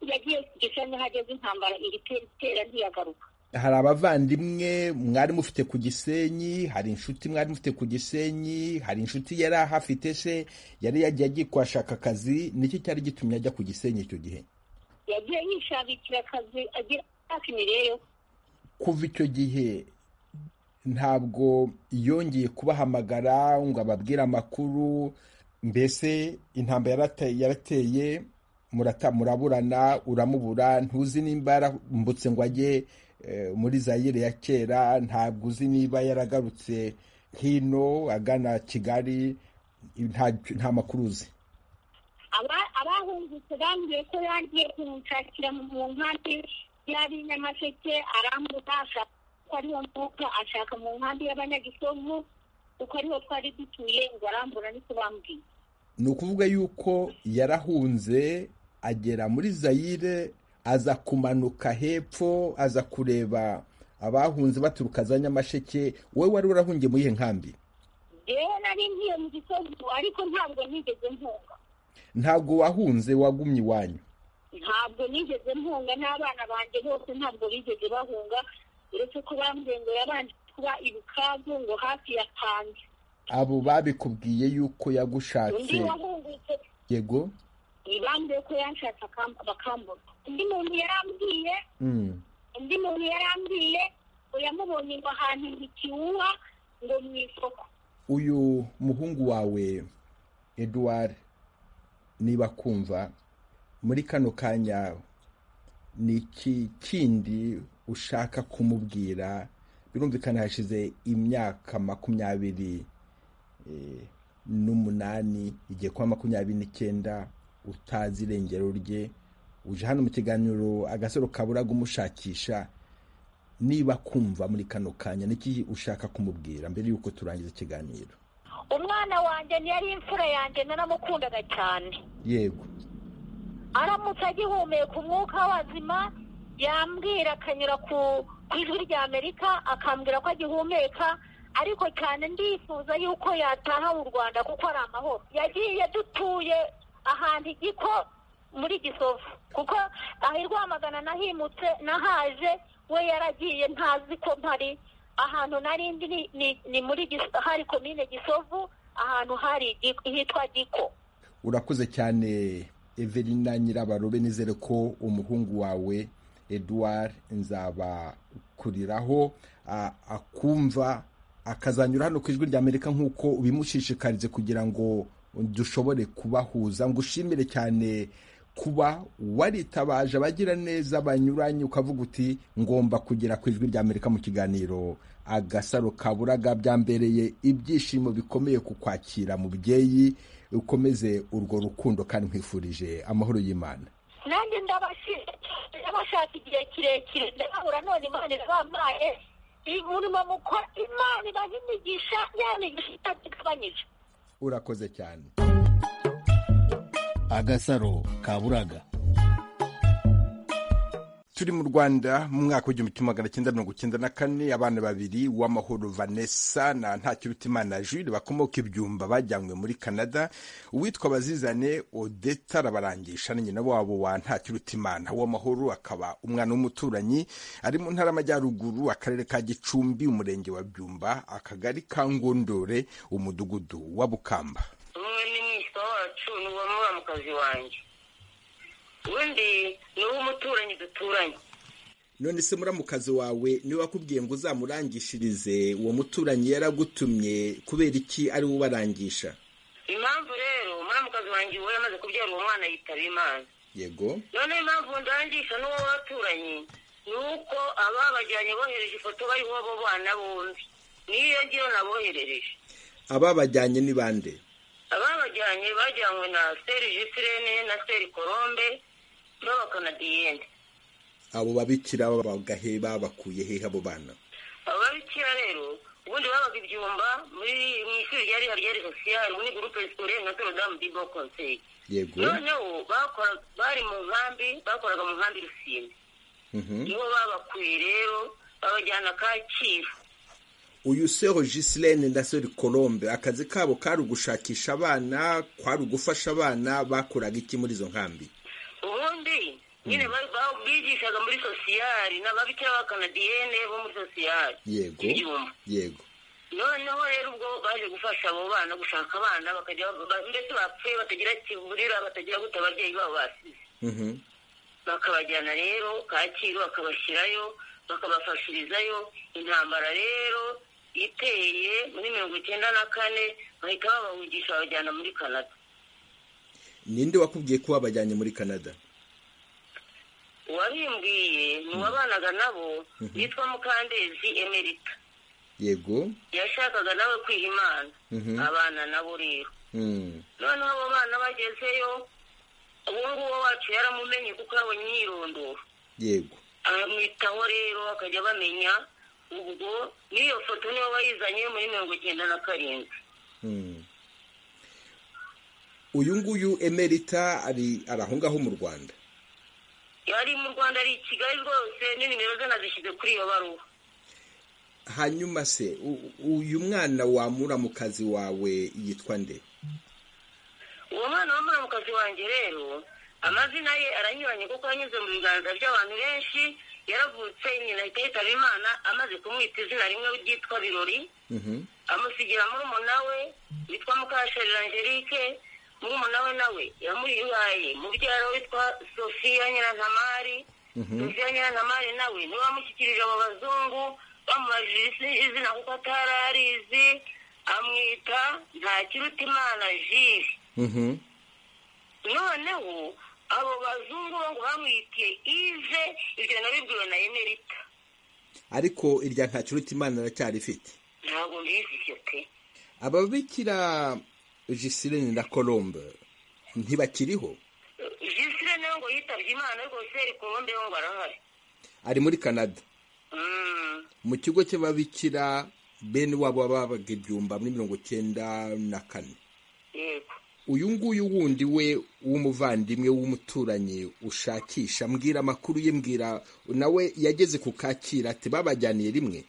yagiye ku gisenyi hageze intambara iri itera ntiyagaruka hari abavandimwe mwari mufite ku gisenyi hari inshuti mwari mufite ku gisenyi hari inshuti yari ahafite se yari yagiye agiye kuhashaka akazi nicyo cyari gitumye ajya ku gisenyi icyo gihe yagiye yishakira akazi agira imyaka ibiri yo kuva icyo gihe ntabwo yongeye kubahamagara ngo ababwire amakuru mbese intambara yarateye muraburana uramubura ntuzi nimba yarambutse ngo ajye muri zayire ya kera ntabwo uzi niba yaragarutse hino agana kigali nta makuru uzi abahungutse bambwiye ko yagiye kumushakira mu nkambi yari nyamasheke arambuka ashaka ko ariwo mwuka ashaka mu nkambi y'abanyagisovu kuko ariho twari dutuye ngo arambura niko bambwiye ni ukuvuga yuko yarahunze agera muri zayire aza kumanuka hepfo aza kureba abahunze baturuka za nyamasheke wowe wari urahungiye muri iyo nkambi yewe nari ngiye mu gisozi ariko ntabwo nigeze mpunga ntabwo wahunze wagumye iwanyu ntabwo nigeze mpunga n'abana banjye bose ntabwo bigeze bahunga uretse ko bambwiye ngo yabanje kuba ibikabu ngo hafi ya tange abo babikubwiye yuko yagushatse yego ntibambwiye ko yanshatse bakambura undi muntu yarambwiye undi muntu yarambwiye yamubonye ngo ahantu ikiwuha ngo mu isoko uyu muhungu wawe eduard niba kumva muri kano kanya ni iki kindi ushaka kumubwira birumvikana hashize imyaka makumyabiri n'umunani igiye kuba makumyabiri n'icyenda utazi irengero rye uje hano mu kiganiro agasaro kaburaga umushakisha niba kumva muri kano kanya niki ushaka kumubwira mbere y'uko turangiza ikiganiro umwana wanjye yari imfura yanjye naramukundaga cyane yego aramutse agihumeka umwuka w'abazima yambwira akanyura ku ijwi rya amerika akambwira ko agihumeka ariko cyane ndifuza yuko yataha mu rwanda kuko ari amahoro yagiye dutuye ahantu igiko muri gisovu kuko aha i rwamagana nahimutse nahaje we yaragiye ntazi ko mpari ahantu nari ndi ni- ni- ni muri Gis- hari komine gisovu ahantu hari Gi- hitwa giko urakoze cyane evelina nyirabarobe nizere ko umuhungu wawe eduard nzabakuriraho a- akumva akazanyura hano ku ijwi rya amerika nk'uko ubimushishikarize kugira ngo dushobore kubahuza ngo ushimire cyane kuba waritabaje abagira neza banyuranye ukavuga uti ngomba kugera ku ijwi rya amerika mu kiganiro agasaro kaburaga byambereye ibyishimo bikomeye ku kwakira mubyeyi ukomeze urwo rukundo kandi nkwifurije amahoro y'imana nanjye ndabashi- ndabashaka igihe kirekire ndababura none imana irabampaye umurimo mukora imana ibaha imigisha ya migisha itategabanyije urakoze cyane agasaro kaburaga turi mu rwanda mu mwaka w'igihumbi kimwe magana cyenda mirongo cyenda na kane abana babiri uwamahoro vanessa na ntacyobitimana jules bakomoka ibyumba bajyanywe muri canada uwitwa bazizane odeta arabarangisha na nyina wabo wa ntacyobitimana uwamahoro akaba umwana w'umuturanyi ari mu ntara y'amajyaruguru akarere ka gicumbi umurenge wa byumba akagari ka ngondore umudugudu wa bukamba umwe ni mwitwa wacu ni uwamubamukazi wanjye undi ni uw'umuturanyi duturanye none se muramukazi wawe niwe wakubwiye ngo uzamurangishirize uwo muturanyi yaragutumye kubera iki ari we ubarangisha impamvu rero muramukazi wanjye we yamaze kubyara uwo mwana yitaba imana yego noneho impamvu ndangisha n'uwo waturanyi ni uko ababajyanye bohereje ifoto bariho bo bana bombi niyo ngiyo naboherereje ababajyanye ni bande ababajyanye bajyanywe na seri jisirene na seri korombe n'abakanadiyene abo babikira bagaheba bakuye hehe abo bana ababikira rero ubundi babaga ibyumba muri mu ishuri ryari hari ryari sosiyali muri gurupe sikore na sorodamu dibo konseyi yego noneho bakora- bari mu nkambi bakoraga mu nkambi rusimbi Mhm. nibo babakuye rero babajyana kacyiru uyu sero gisilene na sero colombe akazi kabo kari ugushakisha abana kwari ugufasha abana bakoraga iki muri izo nkambi ubundi nyine bari- ba- bigishaga muri sosiyali n'ababikira b'abakanadiyene bo muri sosiyali yego Ibyuma. yego noneho rero ubwo baje gufasha abo bana gushaka abana bakajya ba- mbese bapfuye batagira kiburira batagira gute ababyeyi babo basize Mhm. bakabajyana rero kacyiru bakabashyirayo bakabafashirizayo intambara rero iteye muri mirongo icyenda na kane bahita babahugisha babajyana muri canada ninde wakubwiye ko wabajyanye muri canada uwabimbwiye ni uwabanaga nabo yitwa mukandezi emerita yego yashakaga nawe kwiha imana Mhm. abana nabo rero Mm. noneho abo bana bagezeyo uwo nguwo wacu yaramumenye kuko yabonye imyirondoro yego amwitaho rero bakajya bamenya ubwo n'iyo foto niyo bayizanye muri mirongo icyenda na karindwi Mm. uyu nguyu emerita ari ari aho ngaho mu rwanda yari mu rwanda ari i kigali rwose n'inimero ze nazishyize kuri iyo baruwa hanyuma se u- u- uyu mwana wamura mu kazi wawe yitwa nde uwo mwana w'umuramukazi wanjye rero amazina ye aranyuranye kuko yanyuze mu biganza by'abantu benshi yaravutse nyina ahita yitaba imana amaze kumwita izina rimwe ryitwa birori Mhm. amusigira murumuna we witwa mukasharira angelique murumuna we nawe yamuyihaye mubyara witwa sofiya nyirantamari sofiya nyirantamari nawe niwe wamushyikirije abo bazungu bamubajije isi- izina kuko atari arizi amwita ntakirutimana jiri Mhm. noneho abo bazungu bo ngo bamwitiye ive ibyo nabibwiwe na emerita ariko irya nta kiruta imana aracyarifite ntabwo mbizi pe ababikira jisirene na colombe ntibakiriho jisire nawe ngo yitabye imana ariko seri kurumbe we ngo arahari ari muri canada Mm. mu kigo cy'ababikira bene wabo babaga ibyumba muri mirongo cyenda na kane yego uyu nguyu wundi we w'umuvandimwe w'umuturanyi ushakisha mbwira amakuru ye mbwira nawe yageze ku kakira ati babajyaniye rimwe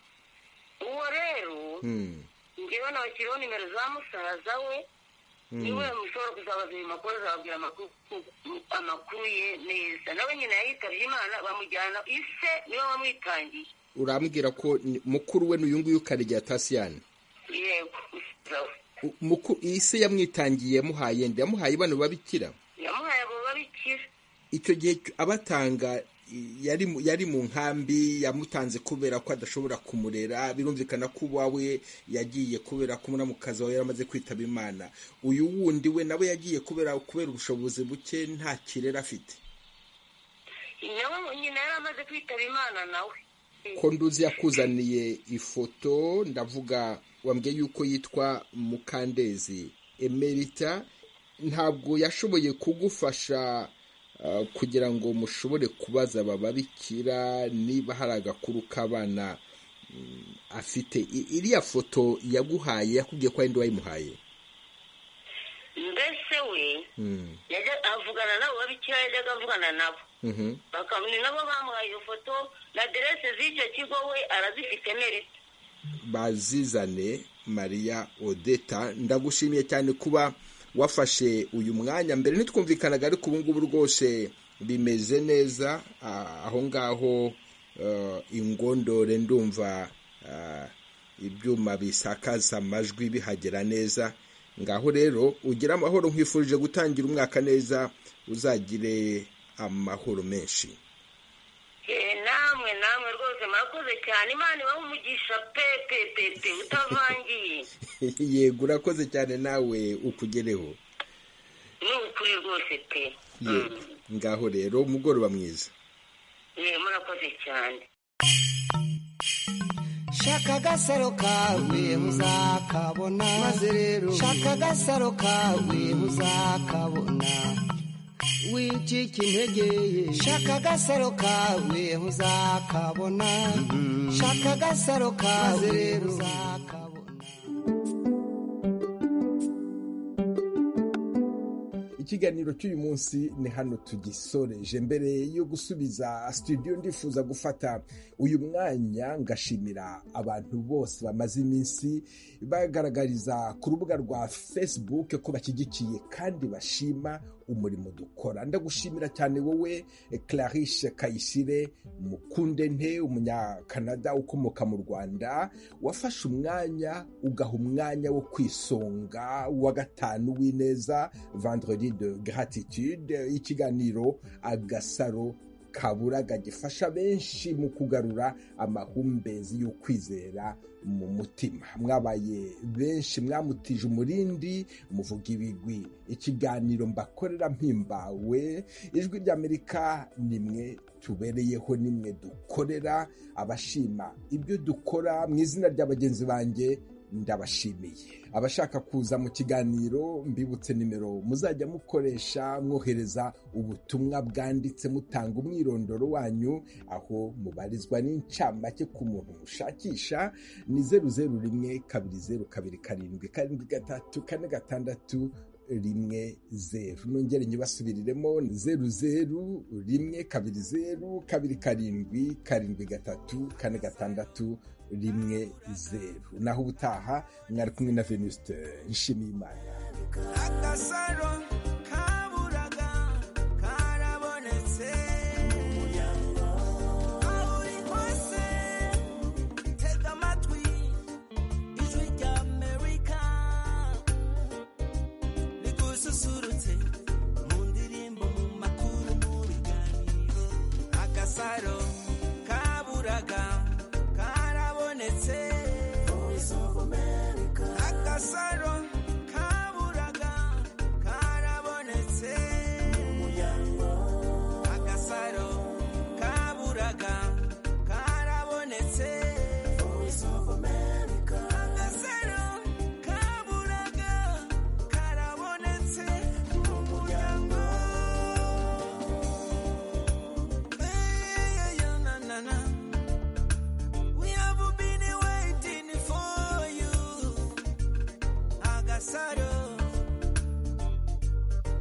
uwo rero Hmm, ngewe nabashyiriho nimero za musaza we niwe mushobora kuzabaza ayo makuru azababwira amakuru ye neza nawe nyina yitabye imana bamujyana ise niwe wamwitangiye urambwira ko ni- mukuru we n'uyu nguyu karegeya tasiyani yego U- muku- iyi se yamwitangiye yamuhaye nde yamuhaye bano babikira yamuhaye abo babikira icyo gihe cyo- abatanga i- yari mu- yari mu nkambi yamutanze kubera ko adashobora kumurera birumvikana ko uwawe yagiye kubera ko umuramukazi wawe yari amaze kwitaba imana uyu wundi we nawe yagiye kubera kubera ubushobozi buke nta kirere afite nawe nyina yari amaze kwitaba imana nawe ko nduzi yakuzaniye ifoto ndavuga wambwiye yuko yitwa mukandezi emerita ntabwo yashoboye kugufasha uh, kugira ngo mushobore kubaza aba babikira niba hari agakuru k'abana mm, afite I- iriya foto yaguhaye yakubwiye ko ari ndi wayimuhaye mbese we Mm, yajya avugana nabo babikira yajyaga avugana nabo mhm. bakaba ni nabo bamuhaye iyo foto na aderese z'icyo kigo we arazifite mere bazizane mariya odeta ndagushimiye cyane kuba wafashe uyu mwanya mbere ntitwumvikanaga ariko ubu ngubu rwose bimeze neza ah, aho ngaho eh, ingondore ndumva ah, ibyuma bisakaza amajwi bihagera neza ngaho rero ugire amahoro nkwifurije gutangira umwaka neza uzagire amahoro menshi Eh, namwe namwe rwose murakoze cyane imana ibahe umugisha pe pe pe pe utavangiye yego urakoze cyane nawe ukugereho ni ukuri rwose pe Yego. ngaho rero umugoroba mwiza Eh, murakoze cyane shaka agasaro kawe uzakabona maze rero shaka agasaro kawe uzakabona wicika intege shaka agasaro kawe uzakabona shaka agasaro kawe maze rero uzakabona ikiganiro cy'uyu munsi ni hano tugisoreje mbere yo gusubiza studio ndifuza gufata uyu mwanya ngashimira abantu bose bamaze iminsi bagaragariza ku rubuga rwa facebook ko bashyigikiye kandi bashima umurimo dukora ndagushimira cyane wowe eh, clarice kayisire mukunde nte umunyakanada ukomoka mu rwanda wafashe umwanya ugaha umwanya wo kwisonga wa gatanu w'ineza vendredi de gratitude ikiganiro agasaro kaburaga gifasha benshi mu kugarura amahumbezi y'ukwizera mu mutima mwabaye benshi mwamutije umurindi muvuga ibigwi ikiganiro mbakorera mpimbawe ijwi ry'amerika ni mwe tubereyeho ni mwe dukorera abashima ibyo dukora mu izina rya bagenzi banjye ndabashimiye abashaka kuza mu kiganiro mbibutse nimero muzajya mukoresha mwohereza ubutumwa bwanditse mutanga umwirondoro wanyu aho mubarizwa n'incamake ku muntu mushakisha ni zeru zeru rimwe kabiri zeru kabiri karindwi karindwi gatatu kane gatandatu rimwe zeru nongere nyibasubiriremo ni zeru zeru rimwe kabiri zeru kabiri karindwi karindwi gatatu kane gatandatu rimwe zeru naho ubutaha mwari kumwe na venuste nshimiye imana agasaro kaburaga karabonetse aho uri hose tega amatwi ijwi rya amerika rigususurutse mu ndirimbo mu makuru mu biganiro agasaro kaburaga karabonetse agasaro kaburaga karabonetse agasaro kaburaga karabonetse agasaro kaburaga karabonetse mu muryango Eh, ya, na, na, na. We have been waiting for you. Agasaro.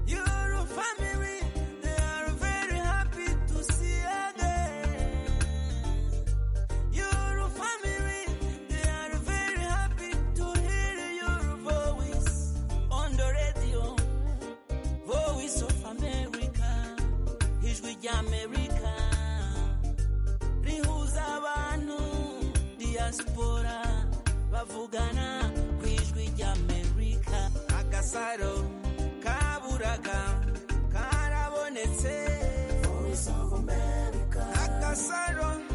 Your family, they are very happy to see again. Your family, they are very happy to hear your voice on the radio. tuvugana ku ijwi ry'amerika agasaro kaburaga karabonetse voice of america agasaro